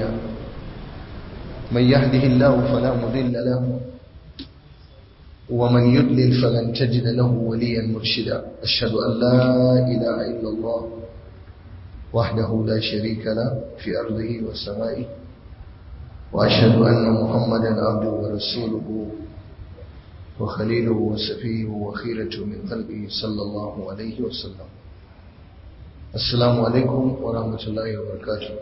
علينا من يهده الله فلا مضل له ومن يضلل فلن تجد له وليا مرشدا أشهد أن لا إله إلا الله وحده لا شريك له في أرضه وسمائه وأشهد أن محمدا عبده ورسوله وخليله وسفيه وخيرته من قلبه صلى الله عليه وسلم السلام عليكم ورحمة الله وبركاته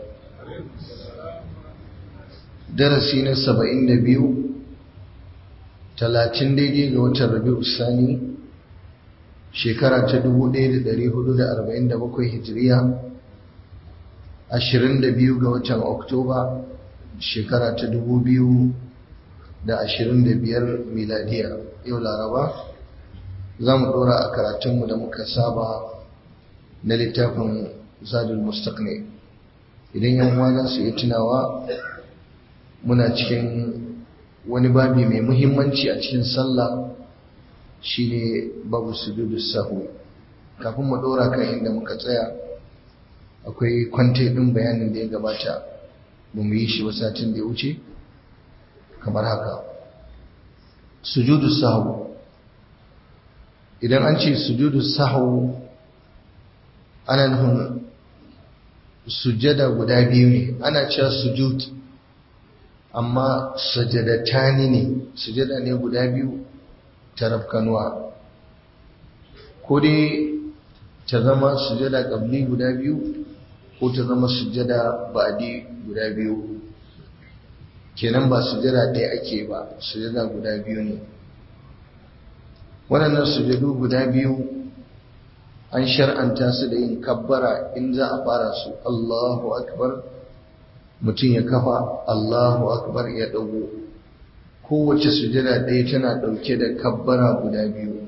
درسي na saba'in da biyu talatin daidai ga watan rabi'u sani shekara ta dubu ɗaya da ɗari hudu da arba'in da bakwai hijiriya ashirin da biyu ga watan oktoba shekara ta dubu biyu da ashirin da biyar miladiya yau laraba za mu ɗora a karatunmu da muka saba na littafin zadul mustaqni idan yan uwa su iya tunawa muna cikin wani babi mai muhimmanci a cikin sallah shine babu sujudu sahu kafin mu ɗora kan inda muka tsaya akwai kwante ɗin bayanin da ya gabata ba mu yi shi ba satin da ya wuce kamar haka sujudu sahu idan an ce sujudu sahu ana nufin sujada guda biyu ne ana cewa sujud amma sujadatani ne sujada ne guda biyu ta rafkanuwa ko dai ta zama sujada ƙabli guda biyu ko ta zama sujada ba'di guda biyu kenan ba sujada ɗaya ake ba sujada guda biyu ne waɗannan sujadu guda biyu an shar'anta su da yin kabbara in za a fara su Allahu akbar mutum ya kafa Allahu akbar ya ɗago kowace sujada ɗaya tana ɗauke da kabbara guda biyu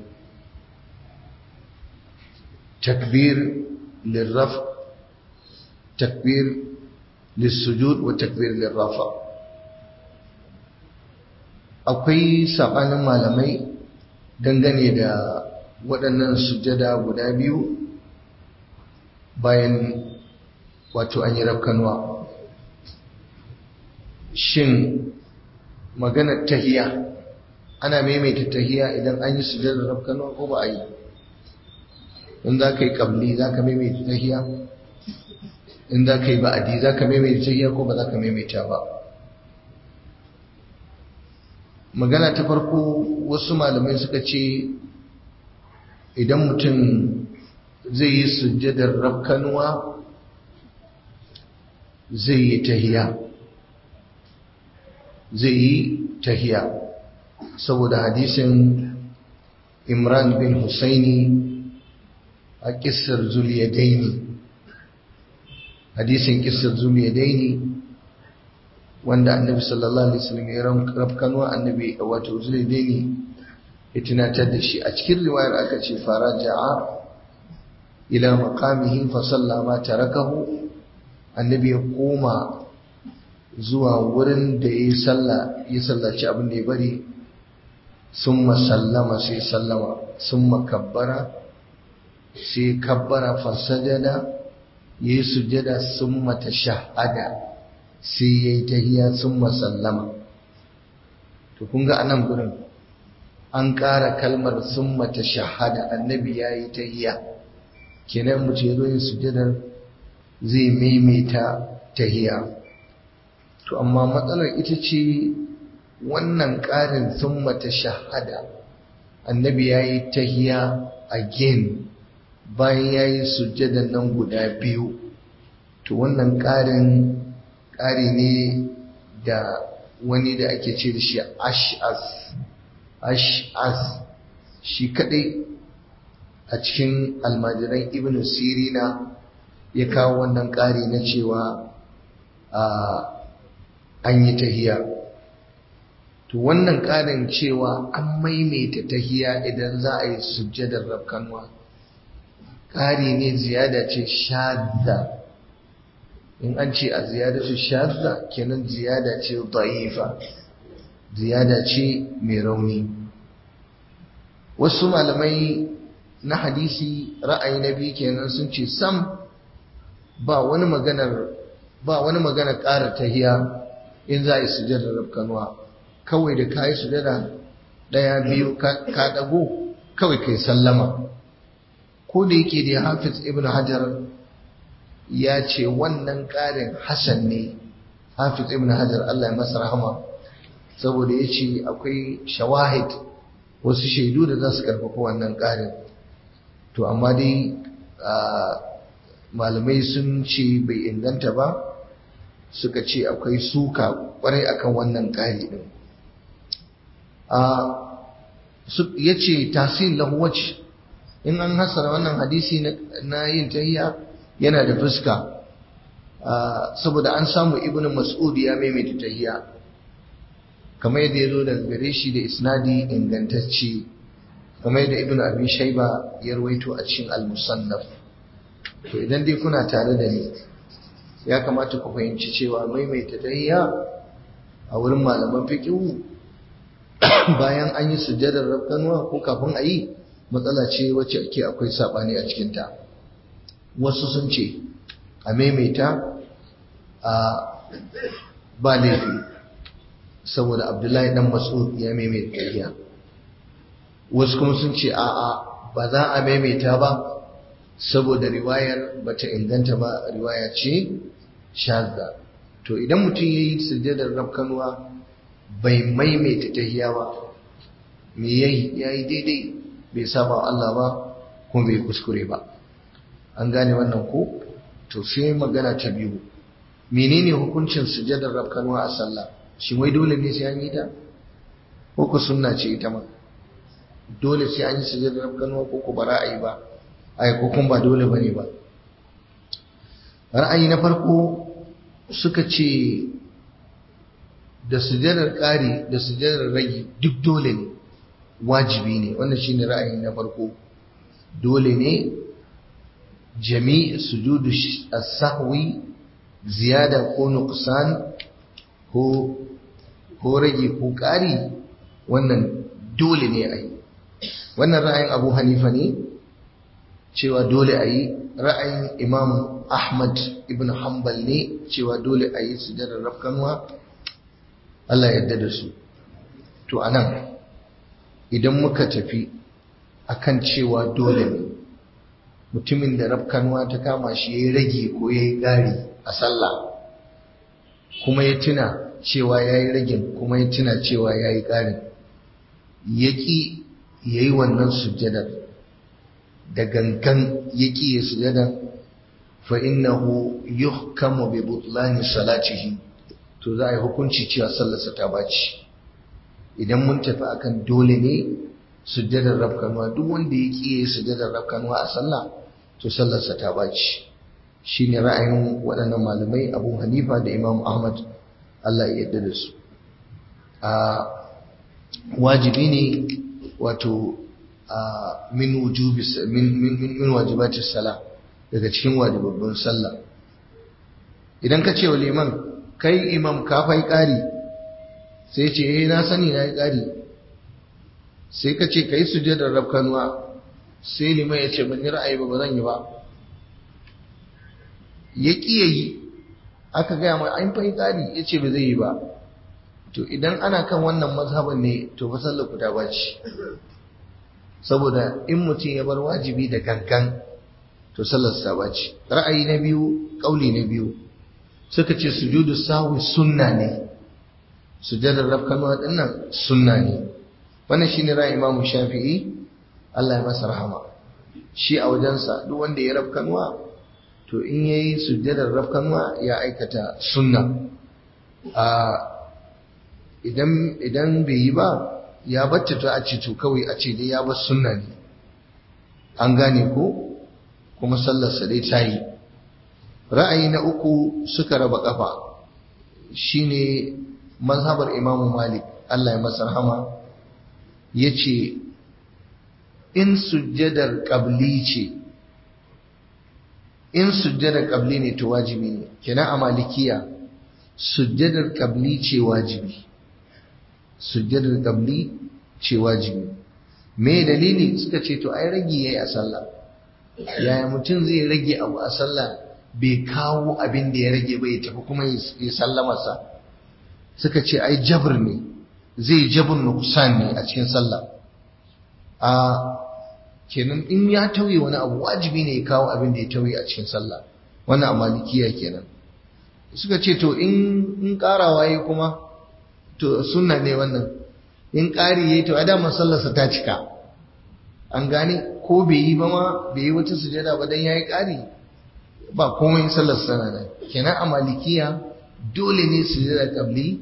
takbir lirraf takbir lissujud wa takbir lirrafa akwai saɓanin malamai dangane da waɗannan sujada guda biyu bayan wato an yi rafkanuwa shin maganar tahiya ana maimaita tahiya idan an yi sujada rafkanuwa ko ba a yi in za ka yi ƙabli za ka maimaita tahiya in za ka yi ba'adi za ka maimaita tahiya ko ba za ka maimaita ba magana ta farko wasu malamai suka ce idan mutum zai yi sujjadar rafkanuwa zai yi tahiya zai yi tahiya saboda hadisin imran bin husaini a kissar zuliyadaini hadisin kissar zuliyadaini wanda annabi sallallahu alaihi wasallam ya rafkanuwa annabi wato zuliyadaini ya tunatar da shi a cikin riwayar aka ce faraja'a ila maqamihi fa sallama tarakahu annabi ya koma zuwa wurin da ya salla ya sallaci abin da ya bari summa sallama sai sallama summa kabbara sai kabbara fa sajada yayi sujada summa tashahhada sai yayi tahiyya summa sallama to kun ga anan gurin an ƙara kalmar sun mata shahada annabi ya yi ta hiya kenan mutum ya zo yin sujadar zai maimaita ta hiya to amma matsalar ita ce wannan ƙarin sun mata shahada annabi ya yi ta hiya again bayan ya yi sujadar nan guda biyu to wannan ƙarin ƙari ne da wani da ake ce da shi ash'as ash'as shi kadai a cikin almajiran ibn sirina ya kawo wannan ƙari na cewa an yi tahiya to wannan ƙarin cewa an maimaita tahiya idan za a yi sujjadar rafkanwa ƙari ne ziyada ce shadda in an ce a ziyadatu shadda kenan ziyada ce da'ifa ziyada ce mai rauni wasu malamai na hadisi ra'ayi na biyu kenan sun ce sam ba wani maganar ba wani magana ƙara tahiya in za a yi sujada rafkanuwa kawai da ka yi sujada ɗaya biyu ka ɗago kawai kai sallama ko da yake da hafiz ibn hajar ya ce wannan ƙarin hasan ne hafiz ibn hajar Allah ya masa rahama saboda ya ce akwai shawahid wasu shaidu da za su karfafa wannan ƙarin to amma dai malamai sun ce bai inganta ba suka ce akwai suka kwarai akan wannan ƙari ɗin ya ce tasin lahuwaci in an hasara wannan hadisi na yin tahiya yana da fuska saboda an samu ibn mas'ud ya maimaita tahiya kamar yadda ya zo daga gare shi da isnadi ingantacce kamar yadda ibn abi shaiba ya rawaito a cikin al-musannaf to idan dai kuna tare da ni ya kamata ku fahimci cewa maimaita tahiya a wurin malaman fiqh bayan an yi sujjadar rafkanuwa ko kafin a yi matsala ce wacce ake akwai sabani a cikinta wasu sun ce a maimaita a ba laifi saboda abdullahi dan mas'ud ya maimaita tahiya wasu kuma sun ce a'a ba za a maimaita ba saboda riwayar bata inganta ba riwaya ce shazza to idan mutum ya yi sujjadar rafkanuwa bai maimaita tahiya ba me yayi yayi daidai bai saba Allah ba kuma bai kuskure ba an gane wannan ko to sai magana ta biyu menene hukuncin sujjadar rafkanuwa a sallah shin wai dole ne sai an yi ta ko ku sunna ce ita ma dole sai an yi sujjadar rafkanuwa ko ku bara a yi ba ai ko kun ba dole bane ba ra'ayi na farko suka ce da sujadar ƙari da sujadar ragi duk dole ne wajibi ne wannan shine ra'ayi na farko dole ne jami' sujudu as-sahwi ziyada ko nuqsan ko ko rage ko ƙari wannan dole ne a yi wannan ra'ayin abu hanifa ne cewa dole a yi ra'ayin imam ahmad ibn hanbal ne cewa dole a yi sujadar rafkanwa Allah yadda da su to anan idan muka tafi akan cewa dole ne mutumin da rafkanwa ta kama shi ya yi rage ko ya yi gari a sallah kuma ya tuna cewa ya yi ragin kuma ya tuna cewa ya yi ƙarin ya ƙi ya yi wannan sujjadar da gangan ya ƙi ya sujjadar fa innahu yuhkamu bi butlani salatihi to za a yi hukunci cewa sallarsa ta baci idan mun tafi akan dole ne sujjadar rafkanuwa duk wanda ya ƙi ya yi sujjadar rafkanuwa a sallah to sallarsa ta baci shine ra'ayin waɗannan malamai Abu Hanifa da Imam Ahmad Allah ya yarda da su a wajibi ne wato min wujubi min min min wajibati sala daga cikin wajibabban sallah idan ka ce wa liman kai imam ka fai ƙari sai ce eh na sani na yi ƙari sai ka ce kai sujjadar rafkanuwa sai liman ya ce ban yi ra'ayi ba ba zan yi ba ya ƙi ya yi aka gaya mai an fai ƙari ya ce ba zai yi ba to idan ana kan wannan mazhaban ne to fa sallar ku ta baci saboda in mutum ya bar wajibi da gangan to sallar ta baci ra'ayi na biyu kauli na biyu suka ce sujudu sahwi sunna ne sujadar rafkanuwa dinnan sunna ne wannan shine ra'ayi imamu shafi'i Allah ya masa rahama shi a wajensa duk wanda ya rafkanuwa to in yayi sujjadar rafkanuwa ya aikata sunna a idan idan bai yi ba ya bacce to a ce to kawai a ce dai ya bar sunna ne an gane ko kuma sallarsa dai ta yi ra'ayi na uku suka raba kafa shine mazhabar imamu malik Allah ya masa rahama yace in sujjadar qabli ce in sujjadar qabli ne to wajibi ne kenan a malikiya sujjadar qabli ce wajibi sujjadar qabli ce wajibi me dalili suka ce to ai rage yayi a sallah yaya mutum zai rage abu a sallah bai kawo abin da ya rage ba ya tafi kuma ya sallamarsa suka ce ai jabr ne zai jabr nuqsan ne a cikin sallah a kenan in ya tauye wani abu wajibi ne ya kawo abin da ya tauye a cikin sallah wannan a malikiya kenan suka ce to in in karawa yayi kuma to sunna ne wannan in ƙari yayi to a dama sallarsa ta cika an gane ko bai yi ba ma bai yi wata sujada ba dan yayi ƙari ba komai sallar sana nan kenan a malikiya dole ne sujada qabli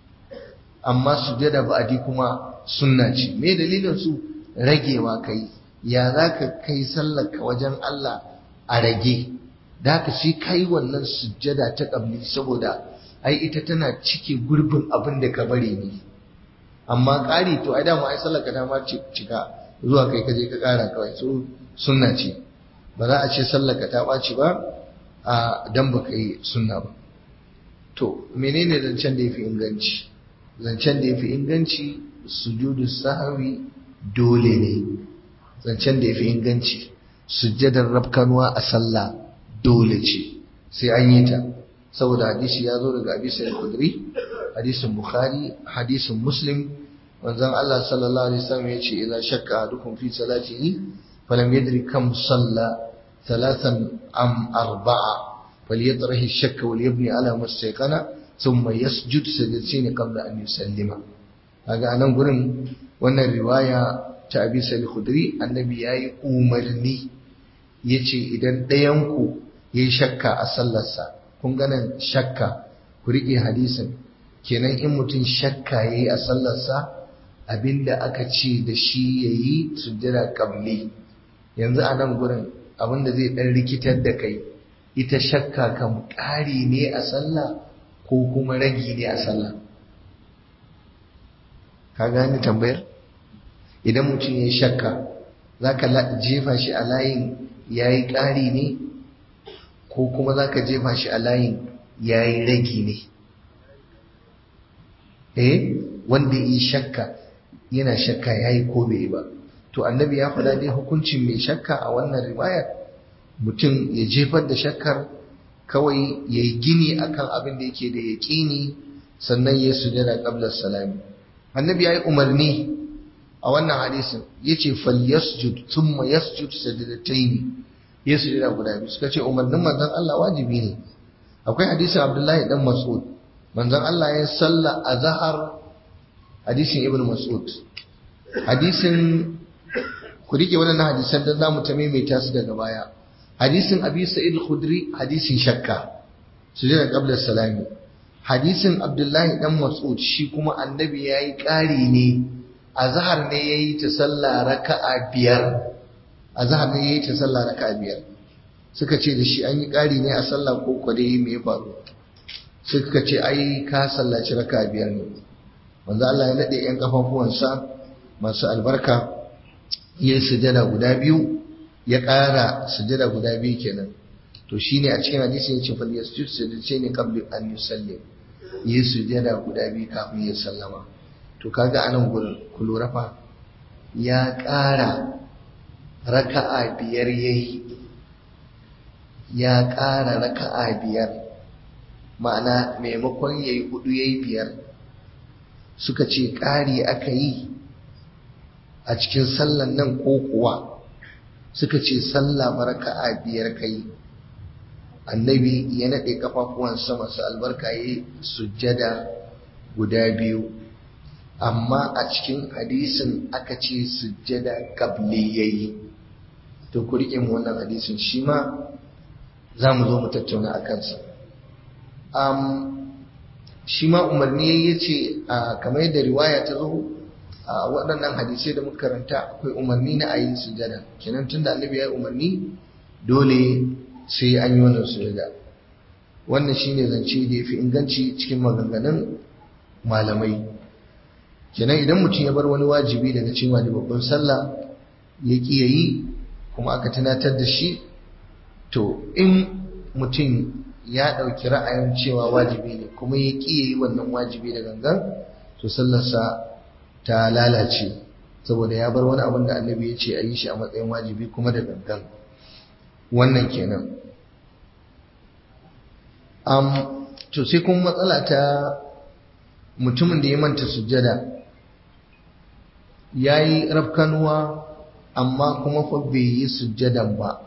amma sujada ba'di kuma sunna ce me dalilin su ragewa kai ya zaka kai sallar ka wajen Allah a rage da haka shi kai wannan sujada ta qabli saboda ai ita tana cike gurbin abin da ka bari ne amma ƙari to ai dama ai sallar ka ta ma cika zuwa kai kaje ka ƙara kawai so sunna ce ba za a ce sallar ka ta ɓaci ba a dan baka yi sunna ba to menene zancen da yafi inganci zancen da yafi inganci sujudu sahwi dole ne zancen da yafi inganci sujjadar rabkanuwa a sallah dole ce sai an yi ta saboda hadisi ya zo daga abi sa'id khudri hadisin bukhari hadisin muslim manzon Allah sallallahu alaihi wasallam yace idza shakka ahadukum fi salatihi falam yadri kam salla thalathan am arba'a فليطرح الشك وليبني على ما استيقن ثم يسجد سجدتين قبل ان يسلم kaga anan gurin wannan riwaya ta Abi Sa'id Khudri annabi yayi umarni yace idan ɗayan ku yayi shakka a sallarsa kun ga nan shakka ku rike hadisin kenan in mutum shakka yayi a sallarsa abinda aka ce da shi yayi sujjada qabli yanzu a nan gurin abinda zai dan rikitar da kai ita shakka kan ƙari ne a sallah ko kuma ragi ne a sallah ka gani tambayar idan mutum ya shakka za ka jefa shi a layin ya yi ƙari ne ko kuma za ka jefa shi a layin ya yi ragi ne eh wanda yi shakka yana shakka ya yi ko bai ba to annabi ya faɗa dai hukuncin mai shakka a wannan riwayar mutum ya jefar da shakkar kawai ya yi gini akan abin da yake da yaƙini sannan ya sujada qabla salami annabi ya yi umarni a wannan hadisin ya ce falyasjud thumma yasjud sajadatayn ya sujada guda biyu suka ce umarnin manzon Allah wajibi ne akwai hadisin Abdullahi dan Mas'ud manzon Allah ya salla azhar hadisin Ibn Mas'ud hadisin ku rike wannan hadisan dan zamu ta maimaita su daga baya hadisin abi sa'id al-khudri hadisin shakka sujada qabla salami hadisin abdullahi dan mas'ud shi kuma annabi yayi ƙari ne azhar ne yayi ta sallah raka'a biyar azhar ne yayi ta sallah raka'a biyar suka ce da shi an yi ƙari ne a sallah ko ko dai me ya faru suka ce ai ka sallaci raka'a biyar ne manzo Allah ya nade yan kafafuwansa masu albarka yayi sujada guda biyu ya ƙara sujada guda biyu kenan to shine a cikin hadisi yace fal yasjud sajdatayni qabla an yusallim yi sujada guda biyu kafin ya sallama to kaga anan gurin ku lura fa ya ƙara raka'a biyar yayi ya ƙara raka'a biyar ma'ana maimakon yayi hudu yayi biyar suka ce ƙari aka yi a cikin sallan nan ko kuwa suka ce sallah baraka'a biyar kai annabi ya naɗe kafafuwansa masu albarka ya sujjada guda biyu amma a cikin hadisin aka ce sujjada kabli yayi to ku riƙe mu wannan hadisin shi ma za mu zo mu tattauna a kansa shi ma umarni ya ce kamar yadda riwaya ta zo a waɗannan hadisai da muka karanta akwai umarni na ayi sujada kenan tunda annabi ya yi umarni dole sai an yi wannan sujada wannan shine zance da yafi inganci cikin maganganun malamai kenan idan mutum ya bar wani wajibi daga cikin wajibabban sallah ya ki yayi kuma aka tunatar da shi to in mutum ya ɗauki ra'ayin cewa wajibi ne kuma ya ki yayi wannan wajibi da gangan to sallarsa ta lalace saboda ya bar wani abin da annabi ya ce a yi shi a matsayin wajibi kuma da gangan wannan kenan um, to sai kuma matsala ta mutumin da ya manta sujjada ya yi rafkanuwa amma kuma fa bai yi sujjadan ba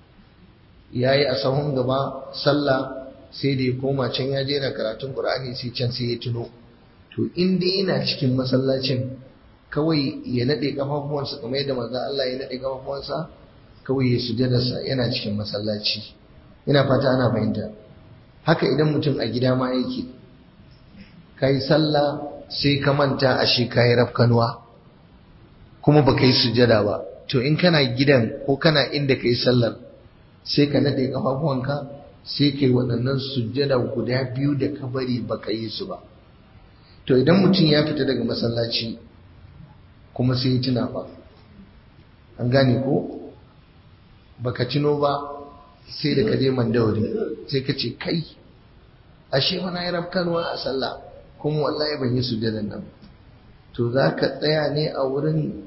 ya yi a sahun gaba sallah sai da ya koma can ya je na karatun ƙur'ani sai can sai ya tuno to inda yana cikin masallacin kawai ya naɗe ƙafafuwansa kamar yadda manzo Allah ya naɗe ƙafafuwansa kawai ya sujjadarsa yana cikin masallaci ina fata ana fahimta haka idan mutum a gida ma yake kai sallah sai ka manta a shi kayi rafkanuwa kuma ba ka yi sujjada ba to in kana gidan ko kana inda ka yi sallar sai ka naɗe ƙafafuwanka sai ka yi waɗannan sujjada guda biyu da ka bari ba ka yi su ba to idan mutum ya fita daga masallaci kuma sai ya tuna ba an gane ko baka tuno ba sai da ka je mandawari sai ka ce kai ashe wani ya rafkanwa a sallah kuma wallahi ban yi sujjadan nan to za ka tsaya ne a wurin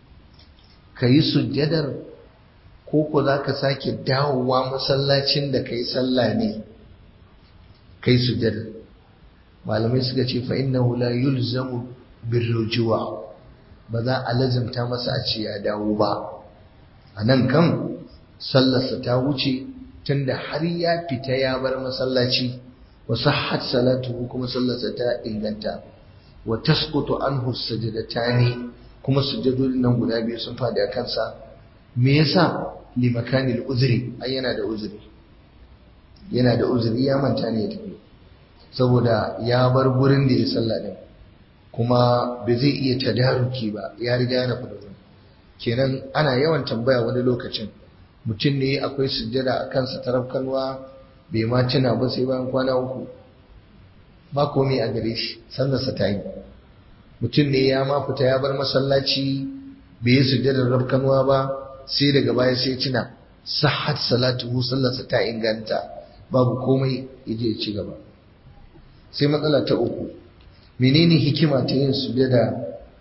ka yi sujjadar ko ko za ka sake dawowa masallacin da ka yi sallah ne ka yi sujjadar malamai suka ce fa innahu la yulzamu birrujuwa ba za a lazimta masa a ce ya dawo ba a nan kan sallarsa ta wuce tunda har ya fita ya bar masallaci wa sahhat salatuhu kuma sallarsa ta inganta wa tasqutu anhu sajdatani kuma sujjadodin nan guda biyu sun fadi a kansa me yasa li makanil uzri ai yana da uzuri yana da uzuri ya manta ne ya tafi saboda ya bar gurin da ya sallah din kuma bai zai iya tadaruki ba ya riga ya nufi da kenan ana yawan tambaya wani lokacin mutum ne akwai sujjada a kansa tarafkanwa bai ma tuna ba sai bayan kwana uku ba komai a gare shi sallarsa ta yi mutum ne ya ma fita ya bar masallaci bai yi sujjadar rafkanwa ba sai daga baya sai tuna sahat salatuhu sallarsa ta inganta babu komai yaje ya ci gaba sai matsala ta uku menene hikima ta yin sujjada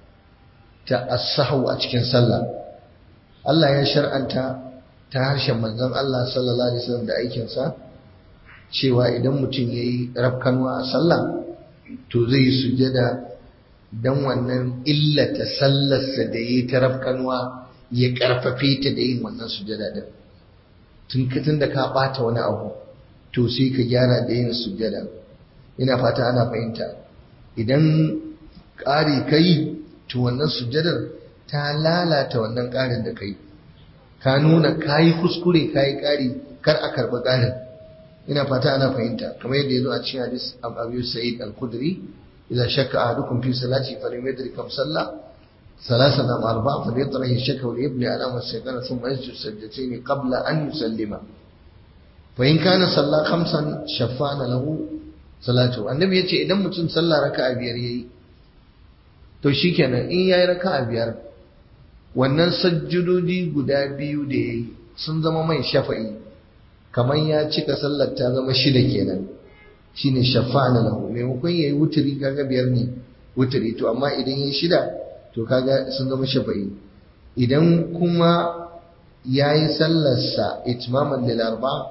ta as-sahwu a cikin sallah Allah ya shar'anta ta harshen manzon Allah sallallahu alaihi wasallam da aikinsa cewa idan mutum yayi rafkanwa a sallah to zai yi sujjada dan wannan illata sallarsa da yayi ta rafkanwa ya karfafe ta da yin wannan sujjada din tun tun da ka bata wani abu to sai ka gyara da yin sujjada ina fata ana fahimta idan ƙari kai to wannan sujjadar ta lalata wannan ƙarin da kai ka nuna kayi kuskure kayi ƙari kar a karɓi ƙarin ina fata ana fahimta kamar yadda ya zo a cikin hadis abu sa'id al-khudri idza shakka ahadukum fi salati falam yadri kam salla ثلاثة أم أربعة فليطرح الشك وليبني على ما استيقن ثم يسجد سجدتين قبل أن يسلم فإن كان صلى خمسا شفعنا له صلاته النبي يتي إذا متن صلى ركعة بيار يي to shikenan in yayi raka'a biyar wannan sajjudodi guda biyu da yayi sun zama mai shafa'i kamar ya cika sallar ta zama shida kenan shine shafa'na lahu maimakon yayi wuturi kaga biyar ne wuturi to amma idan yayi shida to kaga sun zama shafa'i idan kuma yayi sallarsa itmaman lil arba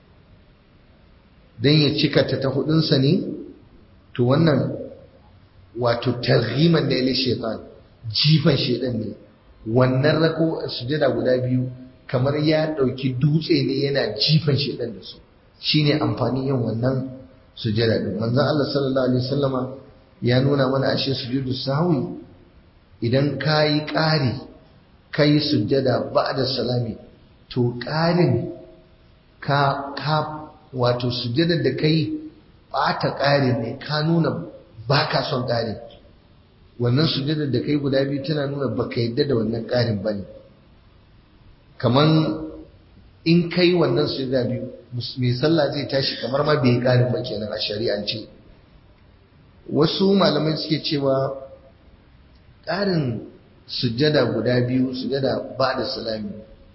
dan ya cika ta ta hudun sa ne to wannan wato targhiman ne lil shaytan jifan shaytan ne wannan rako sujada guda biyu kamar ya dauki dutse ne yana jifan shaytan da su shine amfani yin wannan sujada din manzon Allah sallallahu alaihi wasallama ya nuna mana ashe sujudu sahwi idan ka yi ƙari ka yi sujjada ba da salami to ƙarin ka ka wato sujjadar da ka yi ɓata ƙarin ne ka nuna ba ka son ƙarin wannan sujjadar da ka yi guda biyu tana nuna ba ka yadda da wannan ƙarin ba ne kamar in ka yi wannan sujjada biyu mai sallah zai tashi kamar ma bai yi ƙarin ba kenan a shari'ance wasu malamai suke cewa ƙarin sujjada guda biyu sujjada ba da salami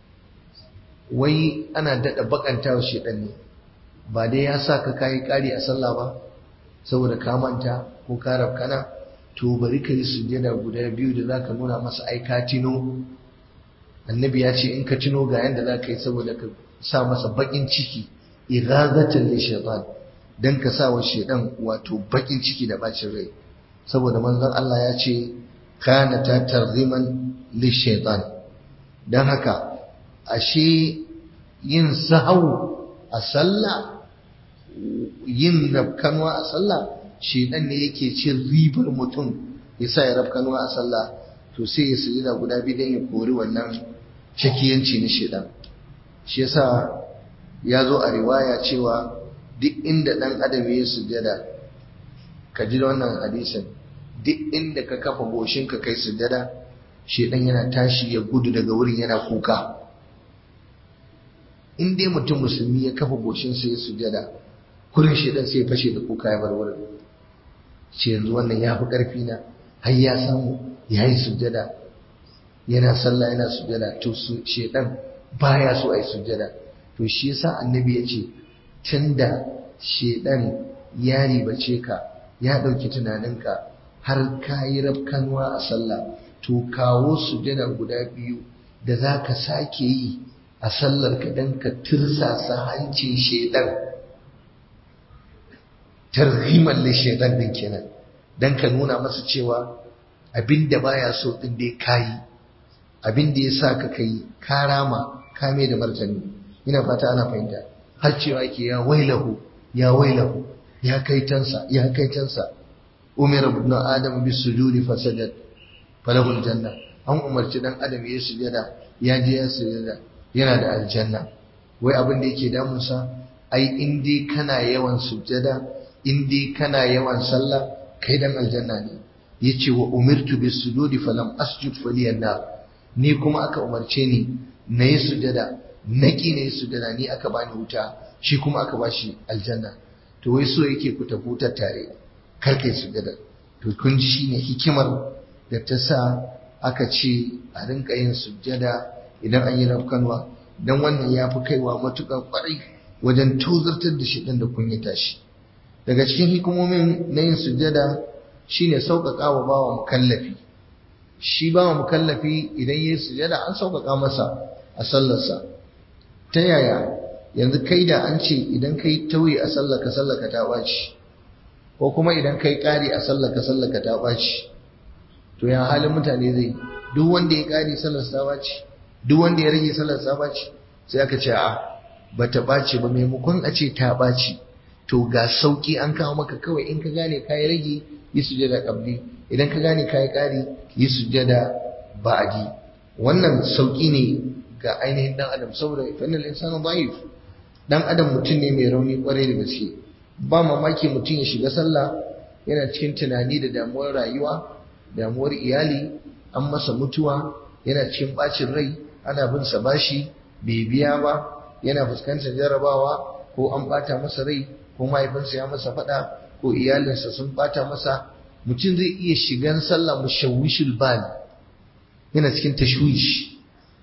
wai ana daɗa bakanta wa shaɗan ne ba dai ya sa ka kayi ƙari a sallah ba saboda ka manta ko ka rafkana to bari ka yi sujjada guda biyu da za ka nuna masa ai ka tino annabi ya ce in ka tino ga yanda za ka yi saboda ka sa masa baƙin ciki ighazatan li shaitan dan ka sa wa shedan wato bakin ciki da bacin rai saboda manzon Allah ya ce kana ta tarziman lishaitan dan haka ashe yin sahau a sallah yin rafkanwa a sallah shedan ne yake cin ribar mutum yasa ya rafkanwa a sallah to sai ya sujada guda biyu dan ya kori wannan shakiyanci na shedan shi yasa ya zo a riwaya cewa duk inda dan adam ya sujada ka ji wannan hadisin duk inda ka kafa goshinka kai sujada shedan yana tashi ya gudu daga wurin yana kuka in dai mutum musulmi ya kafa goshinsa ya sujada kurin shedan sai ya fashe da kuka ya bar wurin ce yanzu wannan ya fi ƙarfi na har ya samu ya yi sujada yana sallah yana sujada to su shedan baya so a yi sujada to shi yasa annabi ya ce tunda shedan ya ribace ka ya ɗauki tunaninka har ka yi rafkanuwa a sallah to kawo sujada guda biyu da za ka sake yi a sallar ka don ka tirsasa hancin shedan tarhimar da shedan din kenan don ka nuna masa cewa abin da baya so din dai kayi abin da ya sa ka kai ka rama ka mai da martani ina fata ana fahimta har cewa ke ya wailahu ya wailahu ya kai tansa ya kai tansa umar ibn adam bis sujudi fasajad falahul janna an umarci dan adam ya sujada ya je ya sujada yana da aljanna wai abin da yake damunsa ai in dai kana yawan sujada in dai kana yawan sallah kai dan aljanna ne yace wa umirtu bis sujudi falam asjud faliyan nar ni kuma aka umarce ni na yi sujada naki na yi sujada ni aka bani wuta shi kuma aka bashi aljanna to wai so yake ku tafi wutar tare kar kai sujada to kun ji shine hikimar da ta sa aka ce a rinka yin sujada idan an yi rafkanwa dan wannan ya fi kaiwa matuƙar ƙwarai wajen tozartar da shi ɗan da kunyata shi daga cikin hikimomin na yin sujada shine sauƙaƙa wa bawa mukallafi shi bawa mukallafi idan ya yi sujada an sauƙaƙa masa a sallarsa ta yaya yanzu kai da an ce idan kai tauye a sallaka sallaka ta ɓaci ko kuma idan kai ƙari a sallaka sallaka ta ɓaci to ya halin mutane zai duk wanda ya ƙari sallar ta ɓaci duk wanda ya rage sallar ta ɓaci sai aka ce a ba ta ɓaci ba maimakon a ce ta ɓaci to ga sauƙi an kawo maka kawai in ka gane ka yi rage yi sujada ƙabli idan ka gane ka yi ƙari yi sujada ba'adi wannan sauƙi ne ga ainihin dan adam saboda fannin insanu da'if dan adam mutum ne mai rauni kwarai da gaske ba mamaki mutum ya shiga sallah yana cikin tunani da damuwar rayuwa damuwar iyali an masa mutuwa yana cikin bacin rai ana bin sa bashi bai biya ba yana fuskantar jarabawa ko an bata masa rai ko mahaifinsa ya masa fada ko iyalinsa sun bata masa mutum zai iya shigan sallah mushawwishul bal yana cikin tashwish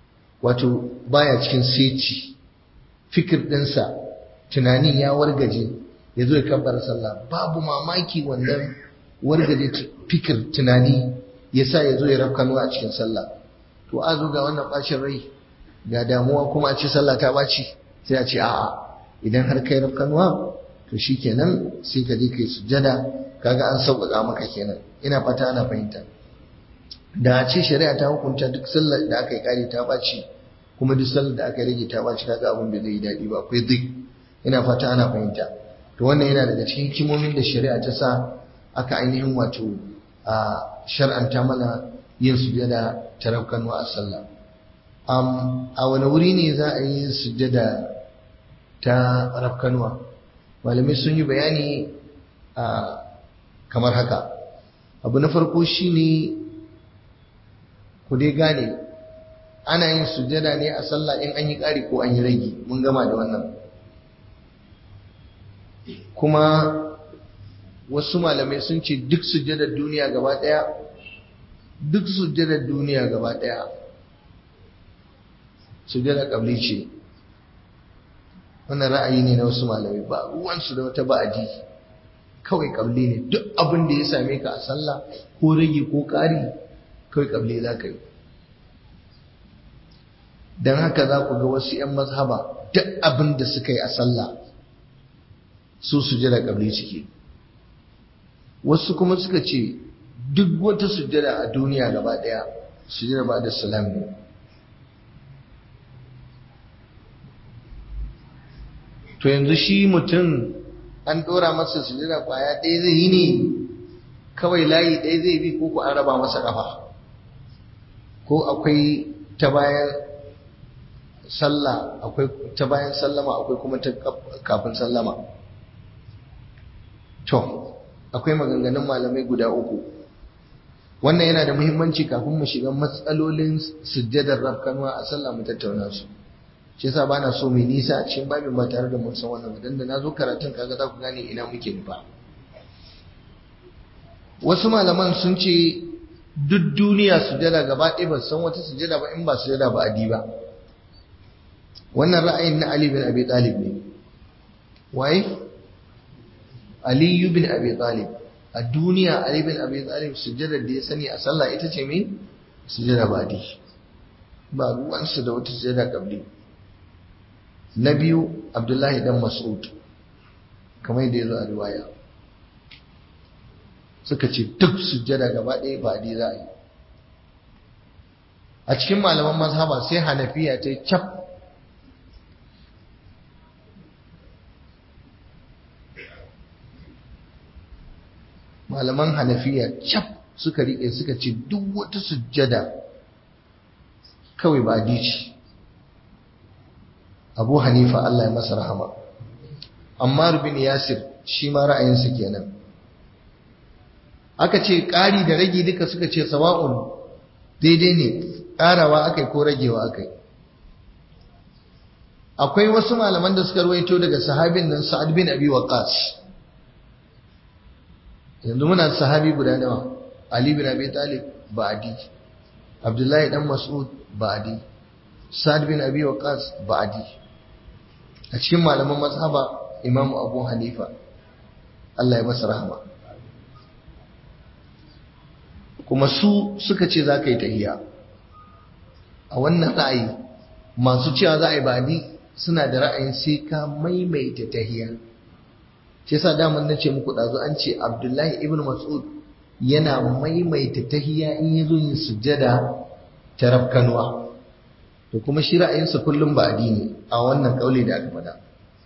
wato baya cikin seci fikir ɗinsa tunanin ya wargaje ya zo ya kabbar sallah babu mamaki wannan wargaje fikir tunani ya sa ya zo ya rafkanuwa a cikin sallah to a zo ga wannan ɓacin rai ga damuwa kuma a ce sallah ta ɓaci sai a ce a'a idan har kai rafkanuwa to shi kenan sai ka je kai sujjada kaga an sauƙaƙa maka kenan ina fata ana fahimta da ce shari'a ta hukunta duk sallar da aka yi kare ta ɓaci kuma duk sallar da aka rage ta ɓaci kaga abin da zai yi daɗi ba akwai zik ina fata ana fahimta to wannan yana daga cikin hikimomin da shari'a ta sa aka ainihin wato a shar'anta mana yin sujada ta rafkanwa a sallah a wani wuri ne za a yi sujada ta rafkanwa malamai sun yi bayani kamar haka abu na farko shine ku dai gane ana yin sujada ne a sallah in an yi ƙari ko an yi ragi mun gama da wannan kuma wasu malamai sun ce duk sujadar duniya gaba ɗaya duk sujadar duniya gaba ɗaya sujadar ƙabli ce wannan ra'ayi ne na wasu malamai ba ruwansu da wata ba'adi kawai ƙabli ne duk abin da ya same ka a sallah ko rage ko ƙari kawai ƙabli za ka yi don haka za ku ga wasu 'yan mazhaba duk abin da suka yi a sallah su sujada kabli ciki wasu kuma suka ce duk wata sujada a duniya gaba daya sujada ba da salam ne to yanzu shi mutum an dora masa sujada kwaya ɗaya zai yi ne kawai layi ɗaya zai bi ko ku an raba masa ƙafa ko akwai ta bayan sallah akwai ta bayan sallama akwai kuma ta kafin sallama to akwai maganganun malamai guda uku wannan yana da muhimmanci kafin mu shiga matsalolin sujjadar rafkanuwa a sallah mu tattauna su shi yasa bana so mai nisa a cikin babin ba tare da mun san wannan ba dan da nazo karatun kaga za ku gane ina muke nufa wasu malaman sun ce duk duniya sujada gaba ɗaya ba san wata sujada ba in ba sujada ba adi ba wannan ra'ayin na Ali bin Abi Talib ne waye Ali bin Abi Talib a duniya Ali bin Abi Talib sujadar da ya sani a sallah ita ce me sujada ba adi ba ruwansu da wata sujada kabli na biyu Abdullahi dan Mas'ud kamar yadda ya zo a riwaya suka ce duk sujjada gaba ɗaya ba di za a yi a cikin malaman mazhaba sai hanafiya ta yi cap malaman hanafiya cap suka riƙe suka ce duk wata sujjada kawai ba di ce abu hanifa Allah ya masa rahama amma bin yasir shi ma ra'ayinsa kenan aka ce ƙari da ragi duka suka ce sawa'un daidai ne ƙarawa akai ko ragewa akai akwai wasu malaman da suka ruwaito daga sahabin nan sa'ad bin abi waqas yanzu muna sahabi guda nawa ali bin abi talib ba'di abdullahi dan mas'ud ba'di sa'ad bin abi waqas ba'di a cikin malaman mazhaba imamu abu hanifa Allah ya masa rahama kuma su suka ce za ka yi tahiya a wannan ra'ayi masu cewa za a yi badi suna da ra'ayin sai ka maimaita tahiya shi yasa daman na ce muku ɗazu an ce abdullahi ibn mas'ud yana maimaita tahiya in ya zo yin sujjada ta rafkanuwa to kuma shi ra'ayinsa kullum ba ne a wannan kauli da aka faɗa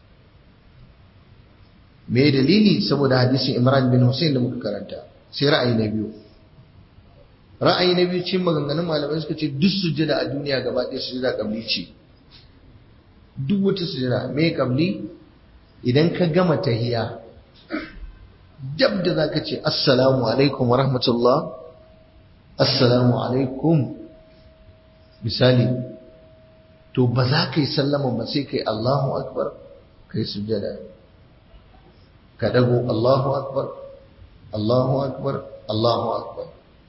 me dalili saboda hadisin imran bin hussein da muka karanta sai ra'ayi na biyu ra'ayi na biyu cikin maganganun malamai suka ce duk sujjada a duniya gaba ɗaya sujjada kabli ce duk wata sujjada me kabli idan ka gama tahiya dab da zaka ce assalamu alaikum wa rahmatullah assalamu alaikum misali to ba za ka yi sallama ba sai kai Allahu akbar kai sujjada ka dago Allahu akbar Allahu akbar Allahu akbar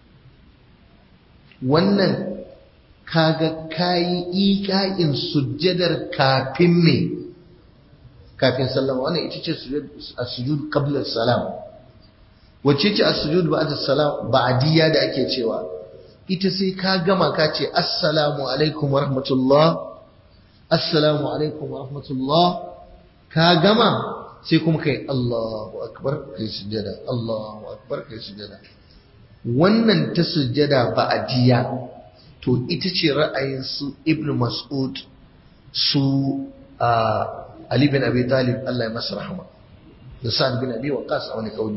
wannan kaga kayi iƙa'in sujjadar kafin me kafin sallama wannan ita ce sujud qabla salam wacce ce as-sujud ba'da salam ba'diyya da ake cewa ita sai ka gama ka ce assalamu alaikum wa rahmatullah assalamu alaikum wa rahmatullah ka gama sai kuma kai Allahu akbar kai sujjada Allahu akbar kai sujjada wannan ta sujjada ba'adiyya to ita ce ra'ayin su Ibn Mas'ud su Ali bin Abi Talib Allah ya masa rahama da Sa'ad bin Abi Waqqas a wani kauli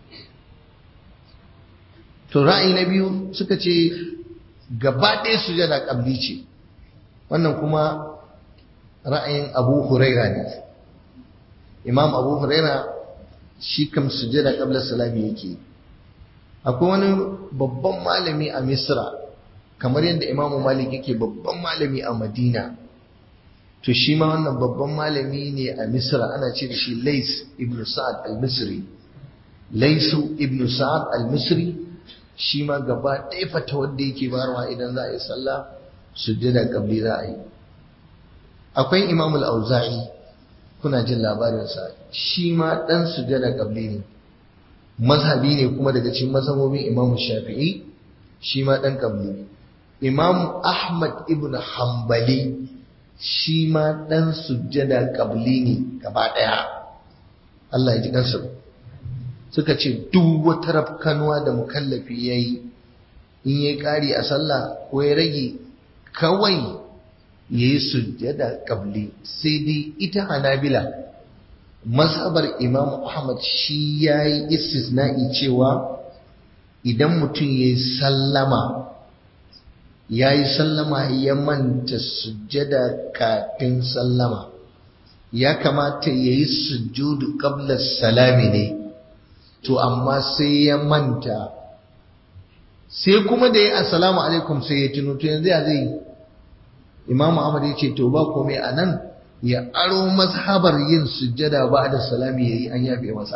to ra'ayi na biyu suka ce gaba ɗaya sujjada kabli ce wannan kuma ra'ayin Abu Huraira ne Imam Abu Huraira shi kam sujjada qabla salami yake akwai wani babban malami a misra kamar yadda imamu malik yake babban malami a madina to shi ma wannan babban malami ne a misra ana ce da shi lais ibn sa'ad al-misri laisu ibn sa'ad al-misri shi ma gaba ɗaya fata wanda yake barwa idan za a yi sallah sujjada qabli za a yi akwai imam al-auza'i kuna jin labarinsa shi ma ɗan sujjada qabli ne mazhabi ne kuma daga cikin mazhabobin Imam Shafi'i shi ma dan kabli Imam Ahmad ibn Hanbali shi ma dan sujjada kabli ne gaba daya Allah ya ji kansa suka ce duk wata rafkanuwa da mukallafi yayi in yayi kari a sallah ko ya rage kawai yayi sujjada qabli sai dai ita hanabila mazhabar imam ahmad shi yayi istisna'i cewa idan mutum yayi sallama yayi sallama ya manta sujjada kafin sallama ya kamata yayi sujudu qabla salami ne to amma sai ya manta sai kuma da ya assalamu alaikum sai ya tuno to yanzu ya zai imam ahmad ya ce to ba komai a nan ya aro mazhabar yin sujjada ba da salami yayi an yafe masa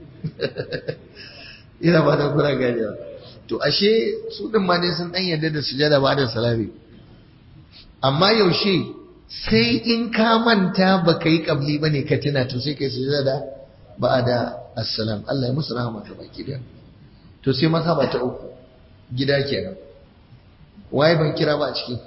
ina ba da kura ganewa to ashe su din ma dai sun dan yarda da sujjada ba da salami amma yaushe sai in ka manta baka yi kabli bane ka tuna to sai kai sujjada ba da assalam Allah ya musu rahama ta baki da to sai mazhaba ta uku gida kenan waye ban kira ba a ciki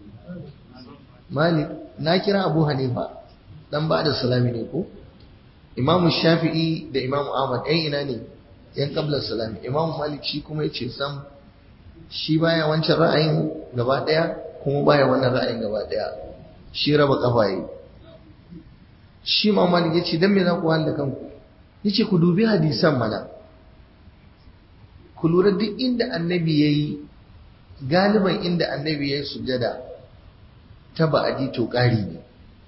Malik na kira Abu Hanifa dan ba da salami ne ko Imam Shafi'i da Imam Ahmad ɗan ina ne yan kablar salami Imam Malik shi kuma yace sam shi baya wancan ra'ayin gaba daya kuma baya wannan ra'ayin gaba daya shi raba kafa yi shi ma Malik yace dan me za ku wahala kanku yace ku dubi hadisan mana ku lura duk inda annabi yayi galiban inda annabi yayi sujada ta ba'adi to ƙari ne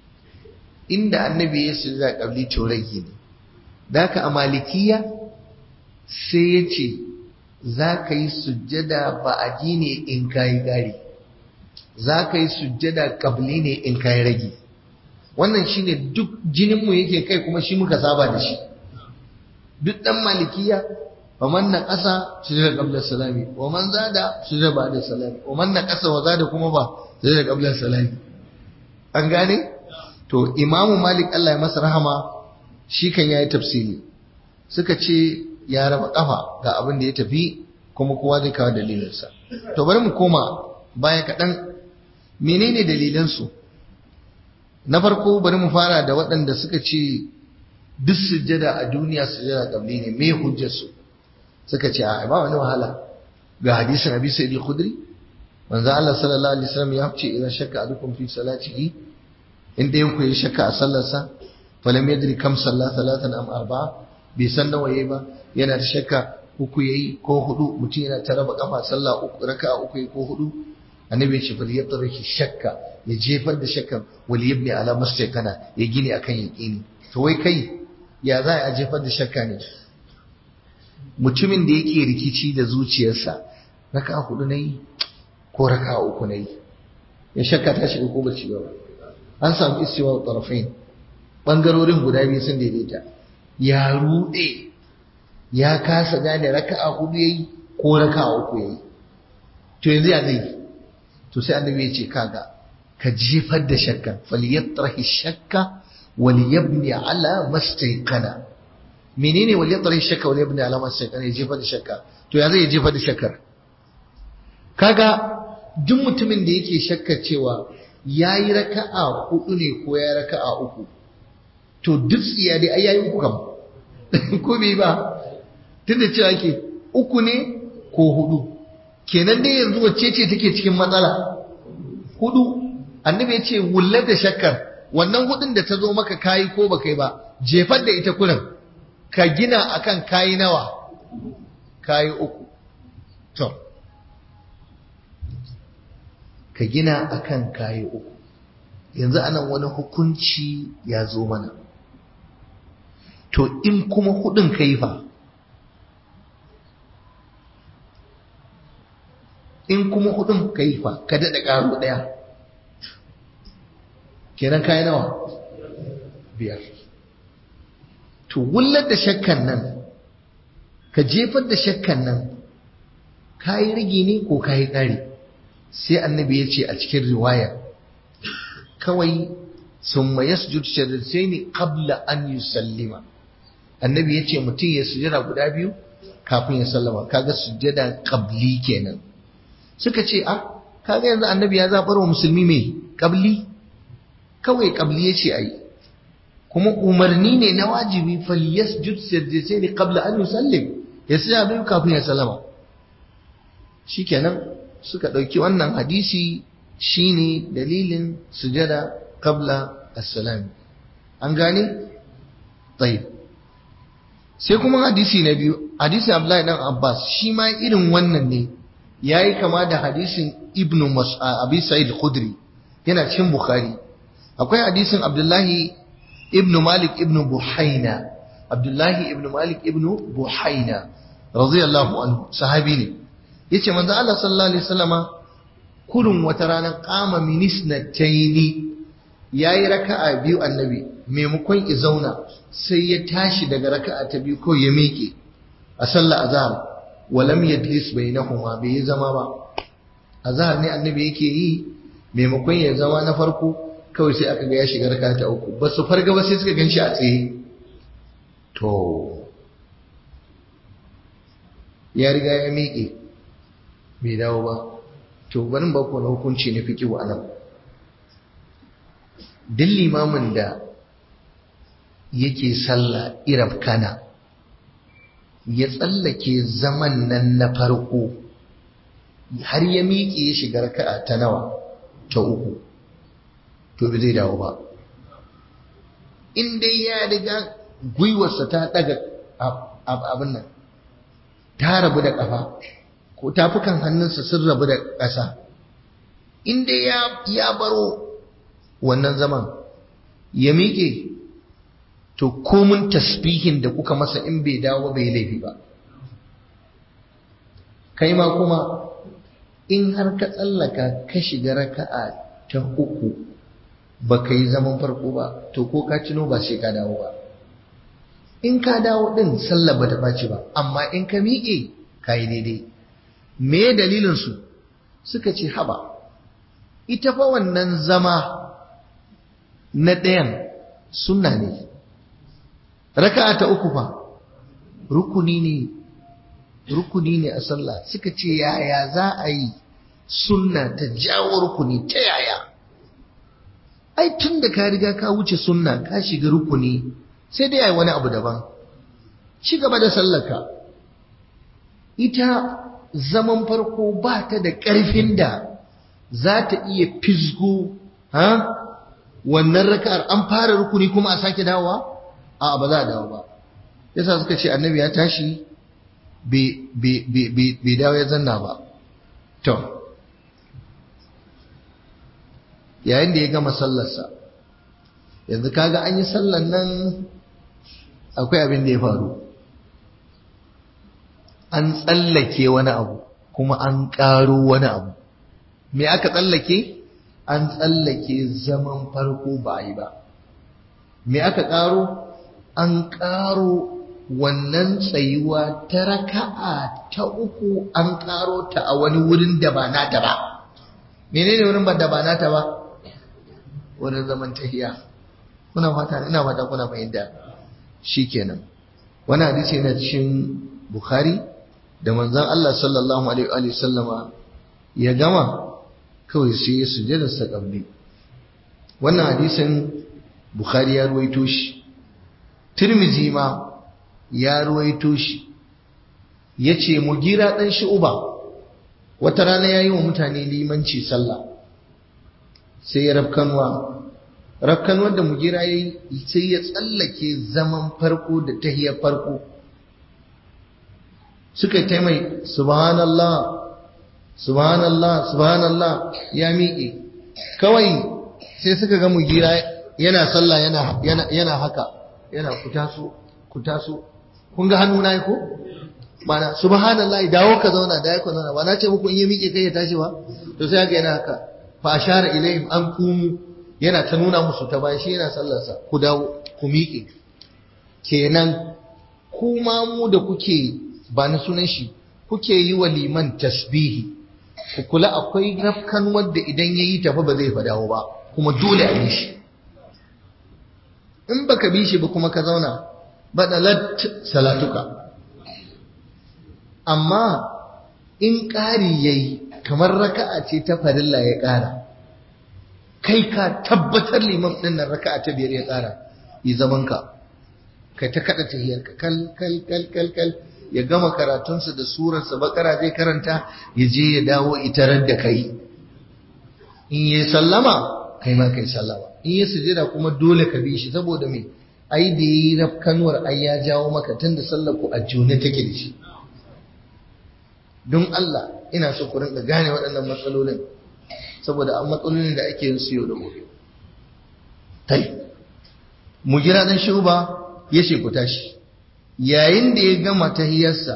inda annabi ya su za ƙabli to rage ne da ka a malikiya sai ya ce za ka yi sujjada ba'adi ne in ka yi ƙari za ka yi sujjada ƙabli ne in ka yi rage wannan shi ne duk jininmu yake kai kuma shi muka saba da shi duk ɗan malikiya wa man na ƙasa sujjada ƙablar salami wa man zada sujjada ba da salami wa man na ƙasa wa zada kuma ba sai da kablar salami an gane to imamu malik Allah ya masa rahama shi kan yayi tafsiri suka ce ya raba kafa ga abin da ya tafi kuma kowa zai kawo dalilinsa to bari mu koma baya kaɗan menene dalilansu na farko bari mu fara da waɗanda suka ce duk sujjada a duniya sujjada kabli ne me hujjarsu suka ce a ba wani wahala ga hadisin abi sa'id al-khudri manzo Allah sallallahu alaihi wasallam ya ce idan shakka adukum fi salatihi in dai ku yi shakka a sallarsa falam yadri kam salla salatan am arba'a bai san nawa yayi ba yana da shakka uku yayi ko hudu mutum yana ta raba kafa sallah uku raka'a uku yayi ko hudu annabi ya ce fa yatraki shakka ya jefar da shakkan wal yabni ala mustaqana ya gini akan yaqini to wai kai ya za a jefar da shakka ne mutumin da yake rikici da zuciyarsa raka'a hudu nayi ko raka uku na yi ya shakka ta shiga ko ba shiga ba an samu istiwa tarafain bangarorin guda biyu sun daidaita ya rude ya kasa gane raka'a hudu yayi ko raka'a uku yayi to yanzu ya zai to sai annabi ya ce kaga ka jefar da shakka falyatrahi shakka wal yabni ala mastayqana menene wal yatrahi shakka wal yabni ala mastayqana ya jefar da shakka to ya zai jefar da shakkar kaga duk mutumin da yake shakka cewa ya yi raka'a hudu ne ko ya raka'a uku to duk tsiya dai ai yayi uku kam ko bai ba tunda cewa ke uku ne ko hudu kenan dai yanzu wacce ce take cikin matsala hudu annabi ya ce wullar da shakkar wannan hudun da ta zo maka kayi ko ba kai ba jefar da ita kurin ka gina akan kayi nawa kayi uku to ka gina akan kayi uku yanzu anan wani hukunci ya zo mana to in kuma hudun kai fa in kuma hudun kai fa ka daɗa ƙaro ɗaya kenan kayi nawa biyar to wullar da shakkan nan ka jefar da shakkan nan kayi rigi ne ko kayi ƙari sai annabi ya ce a cikin riwaya kawai sun ma yasjud ne qabla an yusallima annabi ya ce mutum ya sujada guda biyu kafin ya sallama kaga sujada qabli kenan suka ce a kaga yanzu annabi ya zabar wa musulmi mai qabli kawai qabli ya ce ayi kuma umarni ne na wajibi falyasjud sajdatayni qabla an yusallim ya sai biyu kafin ya sallama shikenan suka dauki wannan hadisi shine dalilin sujada qabla as-salam an gane tayyib sai kuma hadisi na biyu hadisin Abdullahi dan Abbas shi ma irin wannan ne yayi kama da hadisin Ibn Abi Sa'id Khudri yana cikin Bukhari akwai hadisin Abdullahi ibn Malik ibn Buhaina Abdullahi ibn Malik ibn Buhaina radiyallahu anhu sahabi ne yace manzo Allah sallallahu alaihi wasallama kurun wata ranar qama minisnataini yayi raka'a biyu annabi maimakon ya zauna sai ya tashi daga raka'a ta biyu ko ya miƙe a sallar azhar walam yajlis bainahuma bai zama ba azhar ne annabi yake yi maimakon ya zama na farko kawai sai aka ga ya shiga raka'a ta uku ba su farga ba sai suka ganshi a tsaye to ya riga ya miƙe bai dawo ba to bari ba ku hukunci na fiqhu anan duk limamin da yake sallah irab kana ya tsallake zaman nan na farko har ya miƙe ya shiga raka'a ta nawa ta uku to bai zai dawo ba in dai ya riga gwiwarsa ta daga abin nan ta rabu da ƙafa ko tafukan hannunsa sun rabu da ƙasa in dai ya baro wannan zaman ya miƙe to komun tasbihin da kuka masa in bai dawo bai laifi ba kai ma kuma in har ka tsallaka ka shiga raka'a ta uku ba ka yi zaman farko ba to ko ka cino ba sai ka dawo ba in ka dawo din sallah ba ta ɓaci ba amma in ka miƙe ka yi daidai me dalilinsu suka ce haba ita fa wannan zama na ɗayan sunna ne raka'a ta uku fa rukuni ne rukuni ne a sallah suka ce yaya za a yi sunna ta jawo rukuni ta yaya ai tun da ka riga ka wuce sunna ka shiga rukuni sai dai ai wani abu daban ci gaba da sallaka ita zaman farko ba ta da ƙarfin da za ta iya fisgo ha wannan raka'ar an fara rukuni kuma a sake dawowa a ba za a dawo ba yasa suka ce annabi ya tashi bai dawo ya zanna ba to yayin da ya gama sallarsa yanzu kaga an yi sallar nan akwai abin da ya faru an tsallake wani abu kuma an ƙaro wani abu me aka tsallake an tsallake zaman farko ba a yi ba me aka ƙaro an ƙaro wannan tsayuwa ta raka'a ta uku an ƙaro ta a wani wurin da ba nata ba menene wurin da ba nata ba wurin zaman tahiya kuna fata ina fata kuna fahimta shikenan wani hadisi yana cikin bukhari da manzon Allah sallallahu alaihi wa sallama ya gama kawai sai ya sujada sa qabli wannan hadisin bukhari ya ruwaito shi tirmizi ma ya ruwaito shi yace mugira dan uba wata rana yayi wa mutane limanci sallah sai ya rafkanwa rafkanwar da mugira yayi sai ya tsallake zaman farko da tahiyar farko suka yi mai subhanallah subhanallah subhanallah ya miƙe kawai sai suka ga mugira yana sallah yana yana yana haka yana kutaso kutaso kun ga hannu na ko mana subhanallah dawo ka zauna da yako zauna ba na ce muku in ya miƙe kai ya tashi ba to sai ga yana haka fa ashara ilayhim an kumu yana ta nuna musu ta bayan shi yana sallarsa ku dawo ku miƙe kenan kuma mu da kuke ba na sunan shi kuke yi wa liman tasbihi ku kula akwai rafkan wadda idan ya yi tafi ba zai fa dawo ba kuma dole a yi shi in baka bi shi ba kuma ka zauna badalat salatuka amma in ƙari yayi kamar raka'a ce ta farilla ya ƙara kai ka tabbatar liman ɗin nan raka'a ta biyar ya ƙara yi zaman ka kai ta kada tahiyar ka kal kal kal kal kal ya gama karatunsa da surarsa bakara zai karanta ya je ya dawo itarar da kai in yi sallama kai ma kai sallama in yi sujada kuma dole ka bi shi saboda me ai da yi rafkanuwar ai ya jawo maka tunda sallar ku a june take da shi don Allah ina so ku rinka gane waɗannan matsalolin saboda an matsalolin da ake yin su yau da gobe tai mu jira dan shuba ya ce ku tashi yayin da ya gama tahiyarsa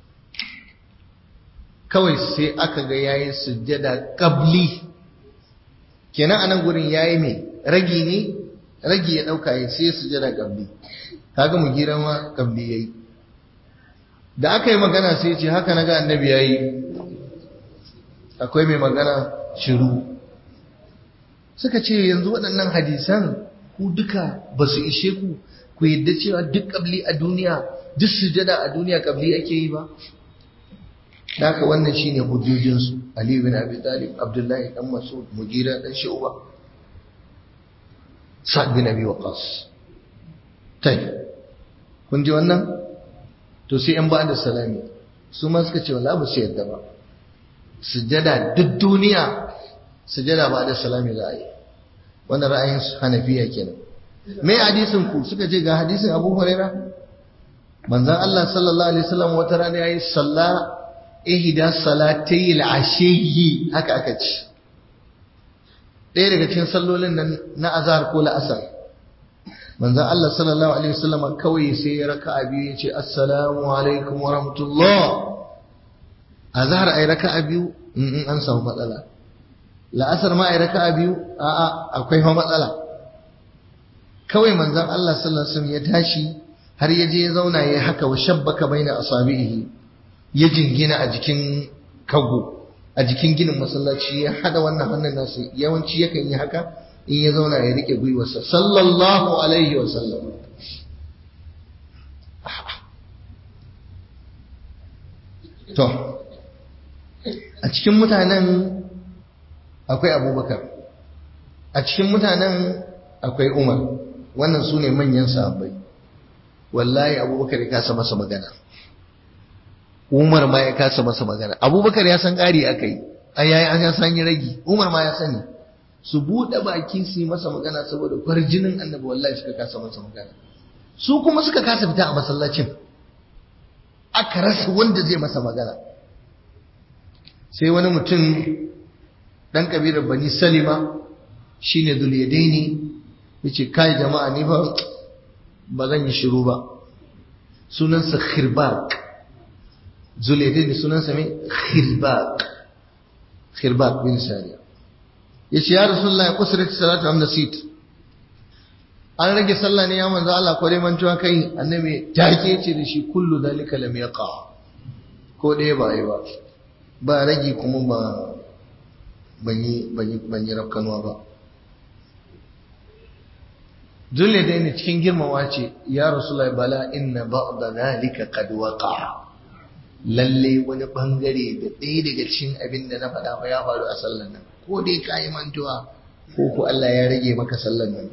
kawai sai aka ga yayi sujjada qabli kenan anan gurin yayi me ragi ne ragi ya dauka ya sai sujjada qabli kaga mu gira ma qabli yayi da aka yi magana sai ce haka naga annabi yayi akwai mai magana shiru suka ce yanzu waɗannan hadisan ku duka ba su ishe ku ku yadda cewa duk ƙabli a duniya duk sujada a duniya ƙabli ake yi ba haka wannan shine hujjojinsu Ali bin Abi Talib Abdullahi dan Mas'ud Mugira dan Shu'ba Sa'd bin Abi Waqqas tai kun ji wannan to sai an ba da salami su ma suka ce wallahi ba su yadda ba sujada duk duniya sujada ba da salami za a yi wannan ra'ayin hanafiya kenan me hadisin ku suka ce ga hadisin Abu Huraira manzon Allah sallallahu alaihi wasallam wata rana yayi salla ihda salatay al-ashiyyi haka aka ce ɗaya daga cikin sallolin nan na azhar ko la'asar manzon Allah sallallahu alaihi wasallam kawai sai ya raka'a biyu ya ce assalamu alaikum wa rahmatullah azhar ay raka'a biyu in an samu matsala la'asar ma ay raka'a biyu a'a akwai fa matsala kawai manzon Allah sallallahu alaihi wasallam ya tashi har ya je ya zauna ya haka wa shabbaka baina asabihi ya jingina a jikin kago a jikin ginin masallaci ya hada wannan hannun nasu yawanci yakan yi haka in ya zauna ya rike gwiwarsa sallallahu alaihi wasallam to a cikin mutanen akwai abubakar a cikin mutanen akwai umar wannan su ne manyan sahabbai wallahi abubakar ya kasa masa magana umar ma ya kasa masa magana abubakar ya san ƙari aka yi a yayi an ya san yi ragi umar ma ya sani su buɗe baki su yi masa magana saboda kwarjinin annabi wallahi suka kasa masa magana su kuma suka kasa fita a masallacin aka rasa wanda zai masa magana sai wani mutum ɗan ƙabilar bani salima shine zuliyadaini yace kai jama'a ni fa ba zan yi shiru ba sunansa khirbaq zuliyadaini sunansa me khirbaq khirbaq bin sariya yace ya rasulullah ya kusrat salatu am nasit an rage sallah ne ya manzo Allah ko dai mantuwa kai annabi take yace da shi kullu dalika lam yaqa ko dai ba yi ba ba rage kuma ba ban yi ban yi rafkanuwa ba Dole dai ne cikin girmawa ce, Ya Rasulai bala inna ba'da zalika qad waqa. Lalle wani bangare da ɗaya daga cikin abin da na faɗa ba ya faru a sallan nan. Ko dai ka yi mantuwa ko ko Allah ya rage maka sallan nan.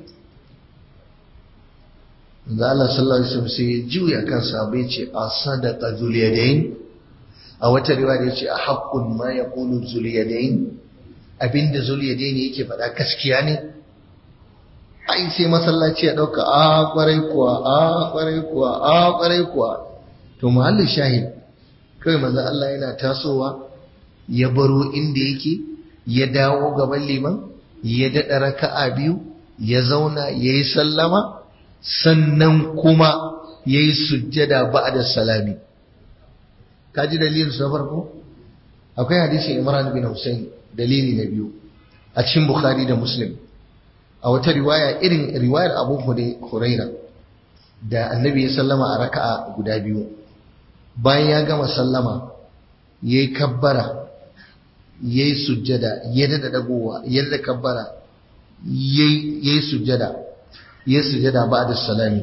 Da Allah sallallahu alaihi wasallam sai ya juya kansa bai ce a sadaqa zuliyadain a wata riwaya ya ce a haqqun ma yaqulu zuliyadain abinda zuliyadain yake faɗa gaskiya ne ai sai masallaci ya dauka a kwarai kuwa a kwarai kuwa a kwarai kuwa to muhallin shahid kai manzo Allah yana tasowa ya baro inda yake ya dawo gaban liman ya dada raka'a biyu ya zauna yayi sallama sannan kuma yayi sujjada ba'da salami kaji dalilin su na farko akwai hadisin Imran bin Hussein dalili na biyu a cikin Bukhari da Muslim a wata riwaya irin riwayar Abu Huraira da Annabi ya sallama a raka'a guda biyu bayan ya gama sallama yayi kabbara yayi sujjada ya dada dagowa ya dada kabbara yayi yayi sujjada yayi sujjada ba'da salami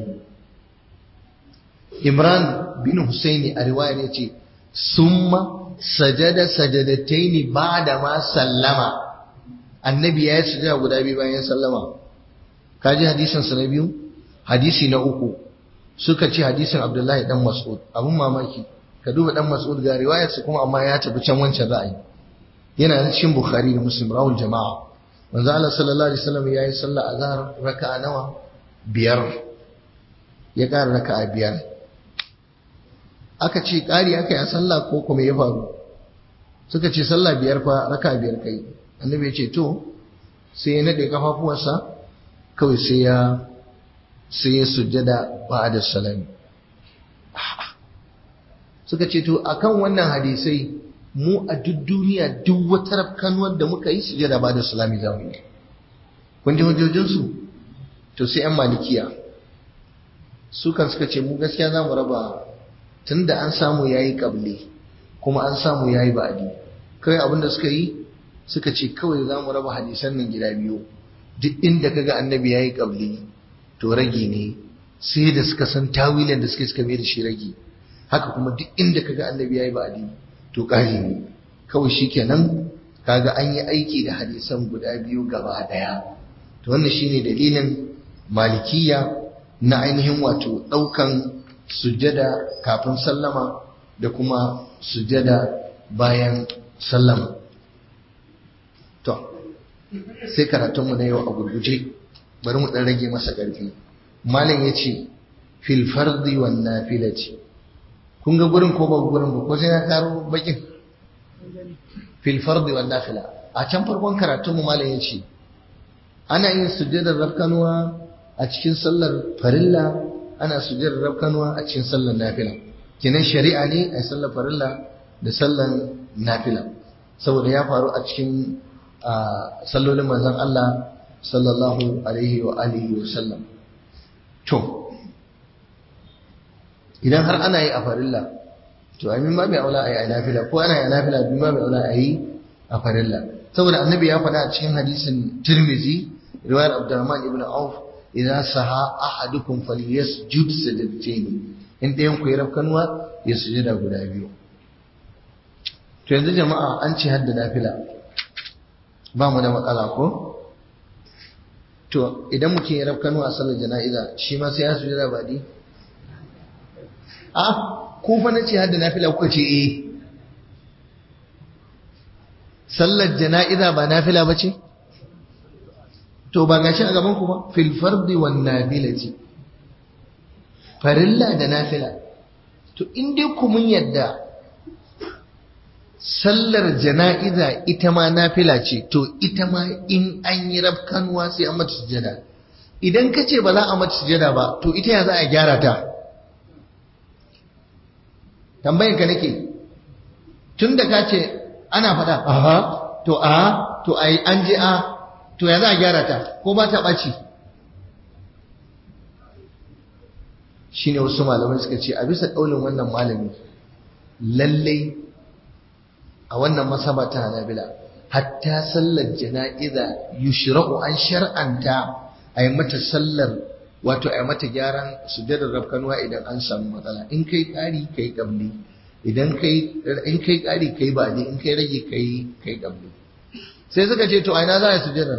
Imran bin Husaini a riwayar yace summa sajada sajadataini ba'da ma sallama annabi ya yi sujada guda biyu bayan sallama kaji hadisin sa na biyu hadisi na uku suka ce hadisin Abdullahi dan Mas'ud abun mamaki ka duba dan Mas'ud ga riwayarsa kuma amma ya tafi can wancan ra'ayi yana cikin Bukhari da Muslim rawul jama'a manzo Allah sallallahu alaihi wasallam yayi sallah azhar raka'a nawa biyar ya ƙara raka'a biyar aka ce ƙari aka yi a sallah ko kuma ya faru suka ce sallah biyar fa raka'a biyar kai annabi ya ce to sai ya nade kafafuwarsa kawai sai ya sai ya sujjada ba'da salami suka ce to akan wannan hadisai mu a duk duniya duk wata rafkanuwar da muka yi sujada ba da salami za mu yi kun ji hujjojinsu to sai yan malikiya su kan suka ce mu gaskiya za mu raba tun da an samu ya yi ƙable kuma an samu ya yi ba'adi kawai abin da suka yi suka ce kawai za mu raba hadisan nan gida biyu duk inda kaga annabi ya yi ƙable to rage ne sai da suka san tawilin da suka suka mai da shi rage haka kuma duk inda kaga annabi ya yi ba'adi to ƙari ne kawai shi kenan kaga an yi aiki da hadisan guda biyu gaba ɗaya to wannan shine dalilin malikiya na ainihin wato ɗaukan sujjada kafin sallama da kuma sujjada bayan sallama to sai karatunmu na yau a gurguje bari mu ɗan rage masa ƙarfi malam ya ce fil fardi wan nafilati kun ga gurin ko ba gurin ba ko sai na karo bakin fil fardi wan nafila a can farkon karatun mu malam yace ana yin sujjadar rafkanuwa a cikin sallar farilla ana sujjadar rafkanuwa a cikin sallar nafila kenan shari'a ne a sallar farilla da sallar nafila saboda ya faru a cikin sallolin manzon Allah sallallahu alaihi wa alihi wa sallam to idan har ana yi a farilla to amin ma bai aula a yi a nafila ko ana yi a nafila bin ma bai aula a yi a farilla saboda annabi ya faɗa a cikin hadisin tirmizi riwayar abdurrahman ibn auf idan saha ahadukum falyasjud sajdatayn in ɗayan ku ya rafkanwa ya sujada guda biyu to yanzu jama'a an ce hadda nafila ba mu da matsala ko to idan mutum ya rafkanwa a sallar jana'iza shi ma sai ya sujada ba di a ko fa nace hadda nafila kuka ce eh sallar jana'iza ba nafila bace to ba gashi a gaban ku ba fil fardi wan nafilati farilla da nafila to in dai ku mun yadda sallar jana'iza ita ma nafila ce to ita ma in an yi rafkanuwa sai an mata sujada idan ka ce ba za a mata sujada ba to ita ya za a gyara ta tambayin ka nake tun da ka ce ana faɗa aha to a to ai an je a to ya za a gyara ta ko ba ta ɓaci shine wasu malamai suka ce a bisa ƙaunin wannan malami lallai a wannan masaba ta hanabila hatta sallar jana'iza yushra'u an shar'anta a yi mata sallar wato a yi mata gyaran sujadar rafkanuwa idan an samu matsala in kai ƙari kai ƙabli idan kai in kai ƙari kai baɗi in kai rage kai kai ƙabli sai suka ce to a ina za a yi sujadar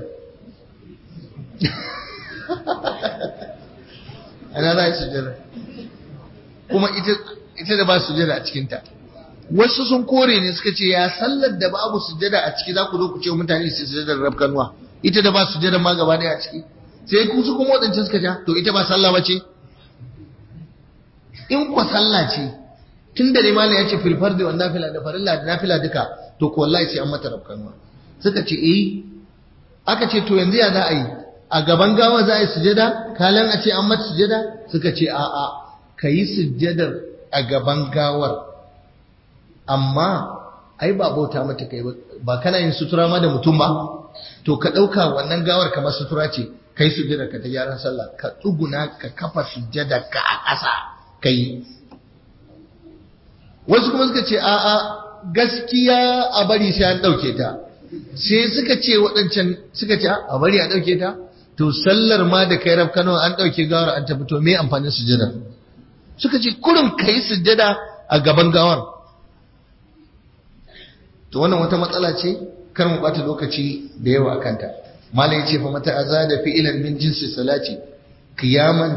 ina za a yi sujadar kuma ita da ba sujada a cikinta wasu sun kore ne suka ce ya sallar da babu sujada a ciki za ku zo ku ce mutane su sujadar rafkanuwa ita da ba sujada ma gaba ɗaya a ciki sai ku su kuma waɗancan suka ja to ita ba sallah ba ce in kwa sallah ce tun da limala ya ce filfar da wanda nafila da farilla da nafila duka to ko wallahi sai an mata rafkanuwa suka ce eh aka ce to yanzu ya za a yi a gaban gawa za a yi sujada kalan a ce an mata sujada suka ce a a ka yi sujadar a gaban gawar amma ai ba bauta mata kai ba kana yin sutura ma da mutum ba to ka ɗauka wannan gawar kamar sutura ce kai sujjada ka ta gyaran sallah ka tsuguna ka kafa sujjada ka a ƙasa ka yi wasu kuma suka ce a'a gaskiya a bari sai an ɗauke ta sai suka ce waɗancan suka ce a bari a ɗauke ta to sallar ma da kai raf kano an ɗauke gawar an tafi to me amfanin sujjada suka ce kurin ka yi sujjada a gaban gawar to wannan wata matsala ce kar mu ɓata lokaci da yawa a kanta malai ce fa mata azada fi'lan min jinsi salati qiyaman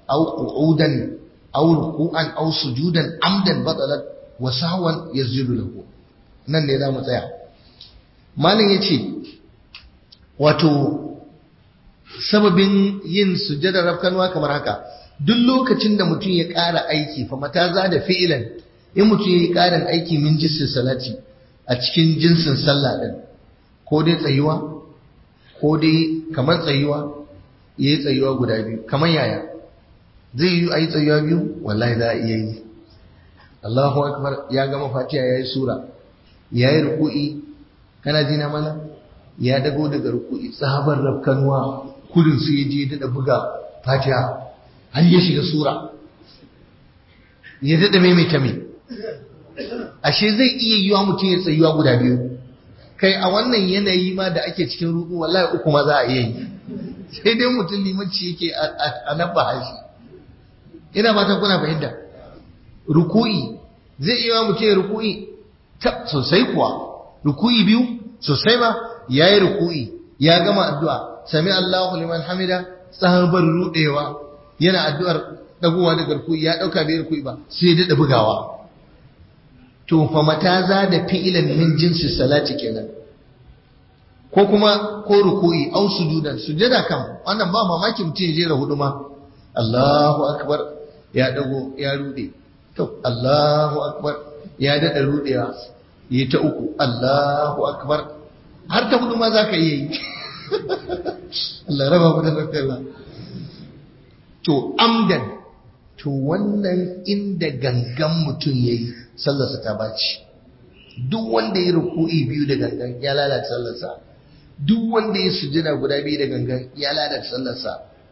aw qu'udan aw ruku'an aw sujudan amdan batalat wa sahwan yazjidu lahu nan ne za mu tsaya malin yace wato sababin yin sujjada rafkanwa kamar haka duk lokacin da mutum ya ƙara aiki fa mata za da fi'ilan in mutum ya yi ƙarin aiki min jinsin salati a cikin jinsin sallah ɗin ko dai tsayuwa ko dai kamar tsayuwa ya yi tsayuwa guda biyu kamar yaya zai yi a yi tsayuwa biyu wallahi za a iya yi Allahu akbar ya gama fatiha ya yi sura ya yi ruku'i kana ji na mana ya dago daga ruku'i tsabar rafkanuwa kudin su ya je da buga fatiha har ya shiga sura ya daɗa maimaita mai ashe zai iya yiwa mutum ya tsayuwa guda biyu kai a wannan yanayi ma da ake cikin ruku wallahi uku ma za a iya yi sai dai mutum limanci yake a nan hashi ina fatan kuna fahimta ruku'i zai iya mutum ya ruku'i ta sosai kuwa ruku'i biyu sosai ma ya yi ruku'i ya gama addu'a sami Allahu liman hamida tsahabar rudewa yana addu'ar dagowa daga ruku'i ya dauka bai ruku'i ba sai ya dada bugawa to fa mata za da fi'ilan min jinsi salati kenan ko kuma ko ruku'i au sujudan sujada kam wannan ba mamaki mutum ya jera hudu ma Allahu akbar ya dago ya rude to Allahu akbar ya dada rudewa yi ta uku Allahu akbar har ta hudu ma zaka iya yi Allah raba mu da zakalla to amdan to wannan inda gangan mutum yayi sallarsa ta baci duk wanda ya ruku'i biyu da gangan ya lalata sallarsa duk wanda ya sujada guda biyu da gangan ya lalata sallarsa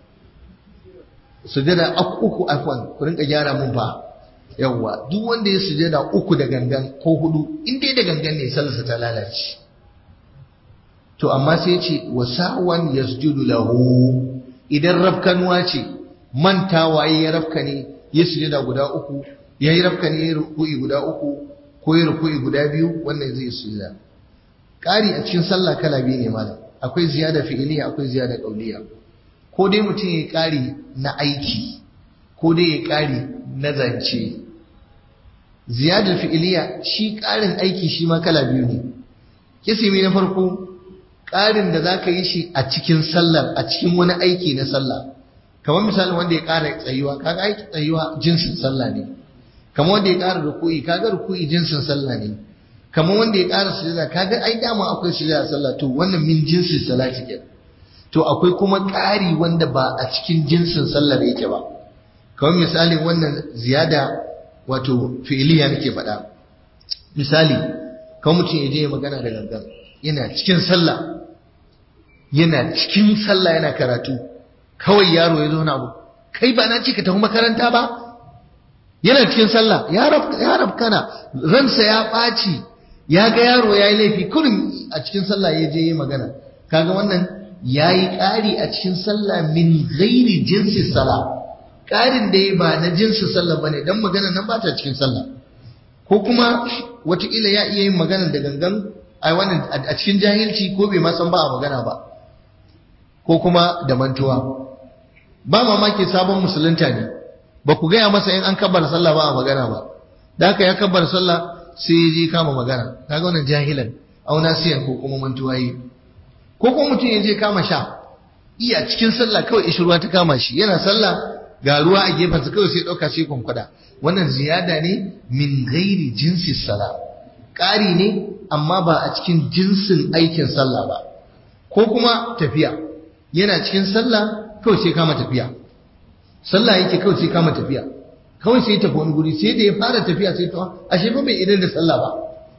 sujada uku afwan ku rinka gyara mun fa yawwa duk wanda ya sujada uku da gangan ko hudu in dai da gangan ne sallarsa ta lalace to amma sai ce wasawan yasjudu lahu idan rafkanuwa ce mantawa ya rafka ne ya sujada guda uku ya yi rafka ne ya ruku'i guda uku ko ya ruku'i guda biyu wannan zai sujada ƙari a cikin sallah kala biyu ne malam akwai ziyada fi'iliya akwai ziyada qauliya ko dai mutum ya ƙari na aiki ko dai ya ƙari na zance ziyadar fi'iliya shi ƙarin aiki shi ma kala biyu ne kisimi na farko ƙarin da za ka yi shi a cikin sallar a cikin wani aiki na sallah kamar misalin wanda ya ƙara tsayuwa kaga aiki tsayuwa jinsin sallah ne kamar wanda ya ƙara ruku'i kaga ruku'i jinsin sallah ne kamar wanda ya ƙara sujada kaga ai dama akwai sujada sallah to wannan min jinsin salati ke to akwai kuma ƙari wanda ba a cikin jinsin sallar yake ba kamar misalin wannan ziyada wato fi'iliya nake faɗa misali kamar mutum ya je magana da gangan yana cikin sallah yana cikin sallah yana karatu kawai yaro ya zo na abu kai ba na ce ka tafi makaranta ba yana cikin sallah ya rab kana ransa ya ɓaci ya ga yaro ya yi laifi kurin a cikin sallah ya je yi magana kaga wannan ya yi ƙari a cikin sallah min gairi jinsi sallah ƙarin da ya ba na jinsi sallah ba ne don magana nan ba ta cikin sallah ko kuma watakila ya iya yin magana da gangan a wannan a cikin jahilci ko bai ma san ba a magana ba ko kuma da mantuwa ba mamaki sabon musulunta ne ba ku gaya masa in an kabbar sallah ba a magana ba da haka ya kabbar sallah sai ya je kama magana kaga wannan jahilan au nasiyan ko kuma mantuwa yi ko kuma mutum ya je kama sha iya cikin sallah kawai ishirwa ta kama shi yana sallah ga ruwa a gefensa kawai sai ɗauka sai kwankwada wannan ziyada ne min gairi jinsi sala ƙari ne amma ba a cikin jinsin aikin sallah ba ko kuma tafiya yana cikin sallah kawai sai kama tafiya sallah yake kawai sai kama tafiya kawai sai tafi wani guri sai da ya fara tafiya sai ta ashe ba bai idan da sallah ba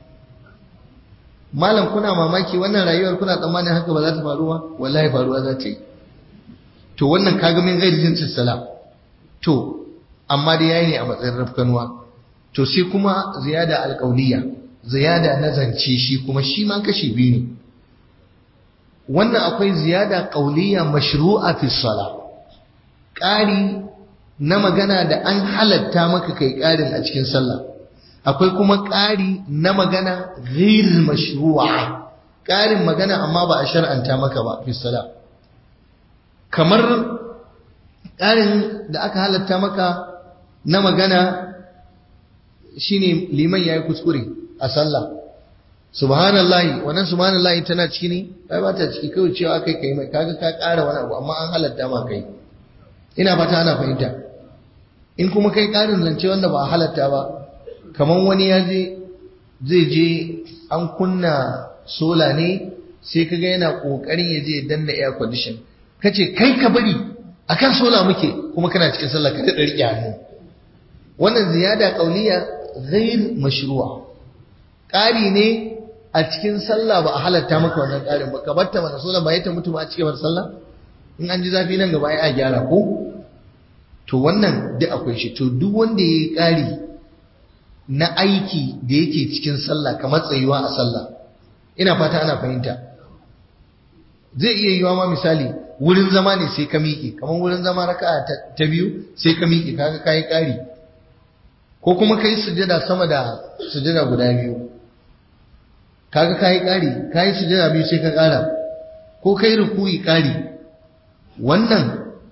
malam kuna mamaki wannan rayuwar kuna tsammanin haka ba za ta faru ba wallahi faruwa za ta yi to wannan kaga min gairi jinsin sallah to amma dai yayi ne a matsayin rafkanuwa to sai kuma ziyada alƙauliya ziyada na zance shi kuma shi ma kashi biyu ne wannan akwai ziyada ƙauliya mashru'a fi sala ƙari na magana da an halatta maka kai ƙarin a cikin sallah akwai kuma ƙari na magana ghair mashru'a ƙarin magana amma ba a shar'anta maka ba fi sala kamar ƙarin da aka halatta maka na magana shine liman yayi kuskure a sallah subhanallahi wannan subhanallahi tana ciki ne ai ba ta ciki kawai cewa kai kai mai kaga ka ƙara wani abu amma an halatta ma kai ina fata ana fahimta in kuma kai ƙarin zance wanda ba a halatta ba kamar wani ya je zai je an kunna sola ne sai kaga yana kokarin ya je danna air condition kace kai ka bari akan sola muke kuma kana cikin sallah ka da rike hannu wannan ziyada qauliya ghair mashru'a ƙari ne a cikin sallah ba a halatta maka wannan ƙarin ba ka batta mana sola ba ta mutu ba a cikin sallah in an ji zafi nan gaba ya gyara ko to wannan duk akwai shi to duk wanda yayi ƙari na aiki da yake cikin sallah kamar tsayuwa a sallah ina fata ana fahimta zai iya yiwa ma misali wurin zama ne sai ka miƙe kamar wurin zama raka'a ta biyu sai ka miƙe kaga kai ƙari ko kuma kai sujada sama da sujada guda biyu kaga kai ƙari kai sujada biyu sai ka ƙara ko kai ruku'i ƙari wannan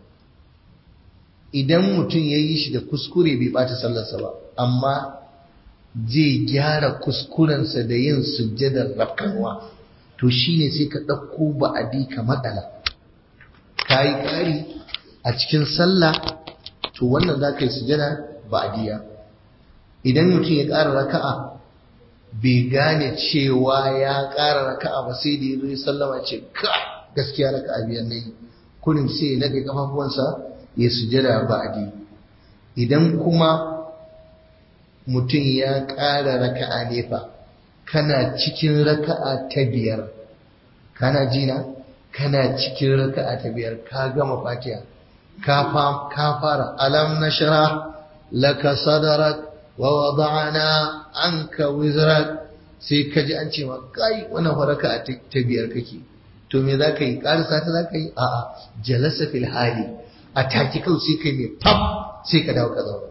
idan mutum ya yi shi da kuskure bai ɓata sallarsa ba amma zai gyara kuskurensa da yin sujjadar rafkanwa to shine sai ka ɗauko ba'adi ka matsala ka yi ƙari a cikin sallah to wannan za ka yi sujjada ba'adiya idan mutum ya ƙara raka'a bai gane cewa ya ƙara raka'a ba sai da ya zo ya sallama ce ka gaskiya raka'a biyar na yi kurin sai ya naɗe kafafuwansa ya sujjada ba'adi idan kuma mutum ya ƙara raka'a ne fa kana cikin raka'a ta biyar kana jina kana cikin raka'a ta biyar ka gama fatiha ka ka fara alam nashra laka sadrak wa wada'na anka wizrak sai ka ji an ce ma kai wannan fa raka'a ta biyar kake to me za ka yi ƙarisa ta za ka yi a'a jalasa fil hali a take kawai sai kai mai fam sai ka dawo ka zauna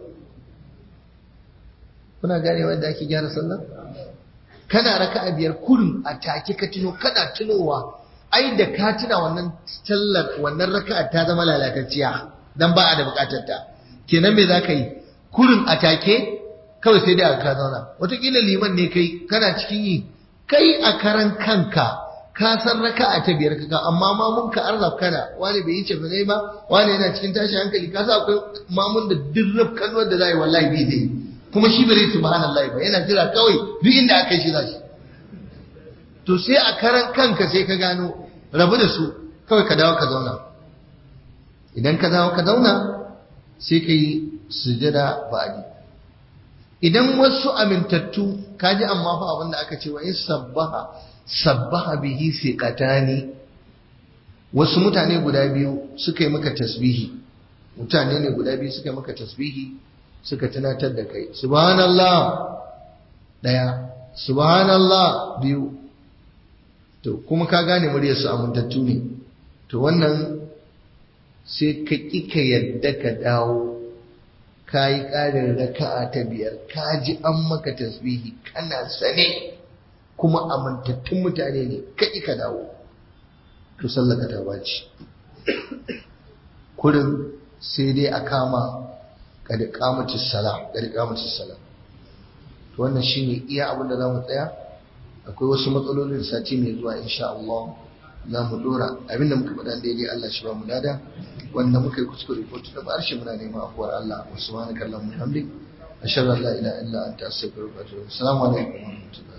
kuna gane wanda ake gyara sallah kana raka'a biyar kullum a take ka tuno kana tunowa ai da ka tuna wannan sallar wannan raka'a ta zama lalatacciya dan ba a da bukatar ta kenan me zaka yi kullum a take kawai sai dai ka zauna wataƙila liman ne kai kana cikin yi kai a karan kanka ka san raka'a ta biyar kaka amma mamun ka arzab kana wani bai yi ce ba wani yana cikin tashi hankali ka sa akwai mamun da dirrab kalmar da zai wallahi bai dai kuma shi bai subhanallahi ba yana jira kawai duk inda aka shi zashi to sai a karan kanka sai ka gano rabu da su kawai ka dawo ka zauna idan ka dawo ka zauna sai ka yi sujada ba'adi idan wasu amintattu kaji amma fa abin da aka ce wa in sabbaha sabbaha bihi siqatani wasu mutane guda biyu suka yi maka tasbihi mutane ne guda biyu suka yi maka tasbihi suka tunatar da kai subhanallah daya subhanallah biyu to kuma ka gane muryar su amintattu ne to wannan sai ka ƙi ka yadda ka dawo ka yi ƙarin raka'a ta biyar ka ji an maka tasbihi kana sane kuma amintattun mutane ne ka ƙi ka dawo to sallaka ta baci kurin sai dai a kama kada kamatis sala kada kamatis sala to wannan shine iya abin da zamu tsaya akwai wasu matsalolin da sati mai zuwa insha Allah za mu dora abinda muka faɗa daidai Allah shi ba mu dada wanda muka yi kuskure ko tuna ba shi muna neman afuwar Allah wa subhanaka allahumma hamdik ashhadu an la ilaha illa anta astaghfiruka wa atubu ilaik assalamu alaikum wa rahmatullahi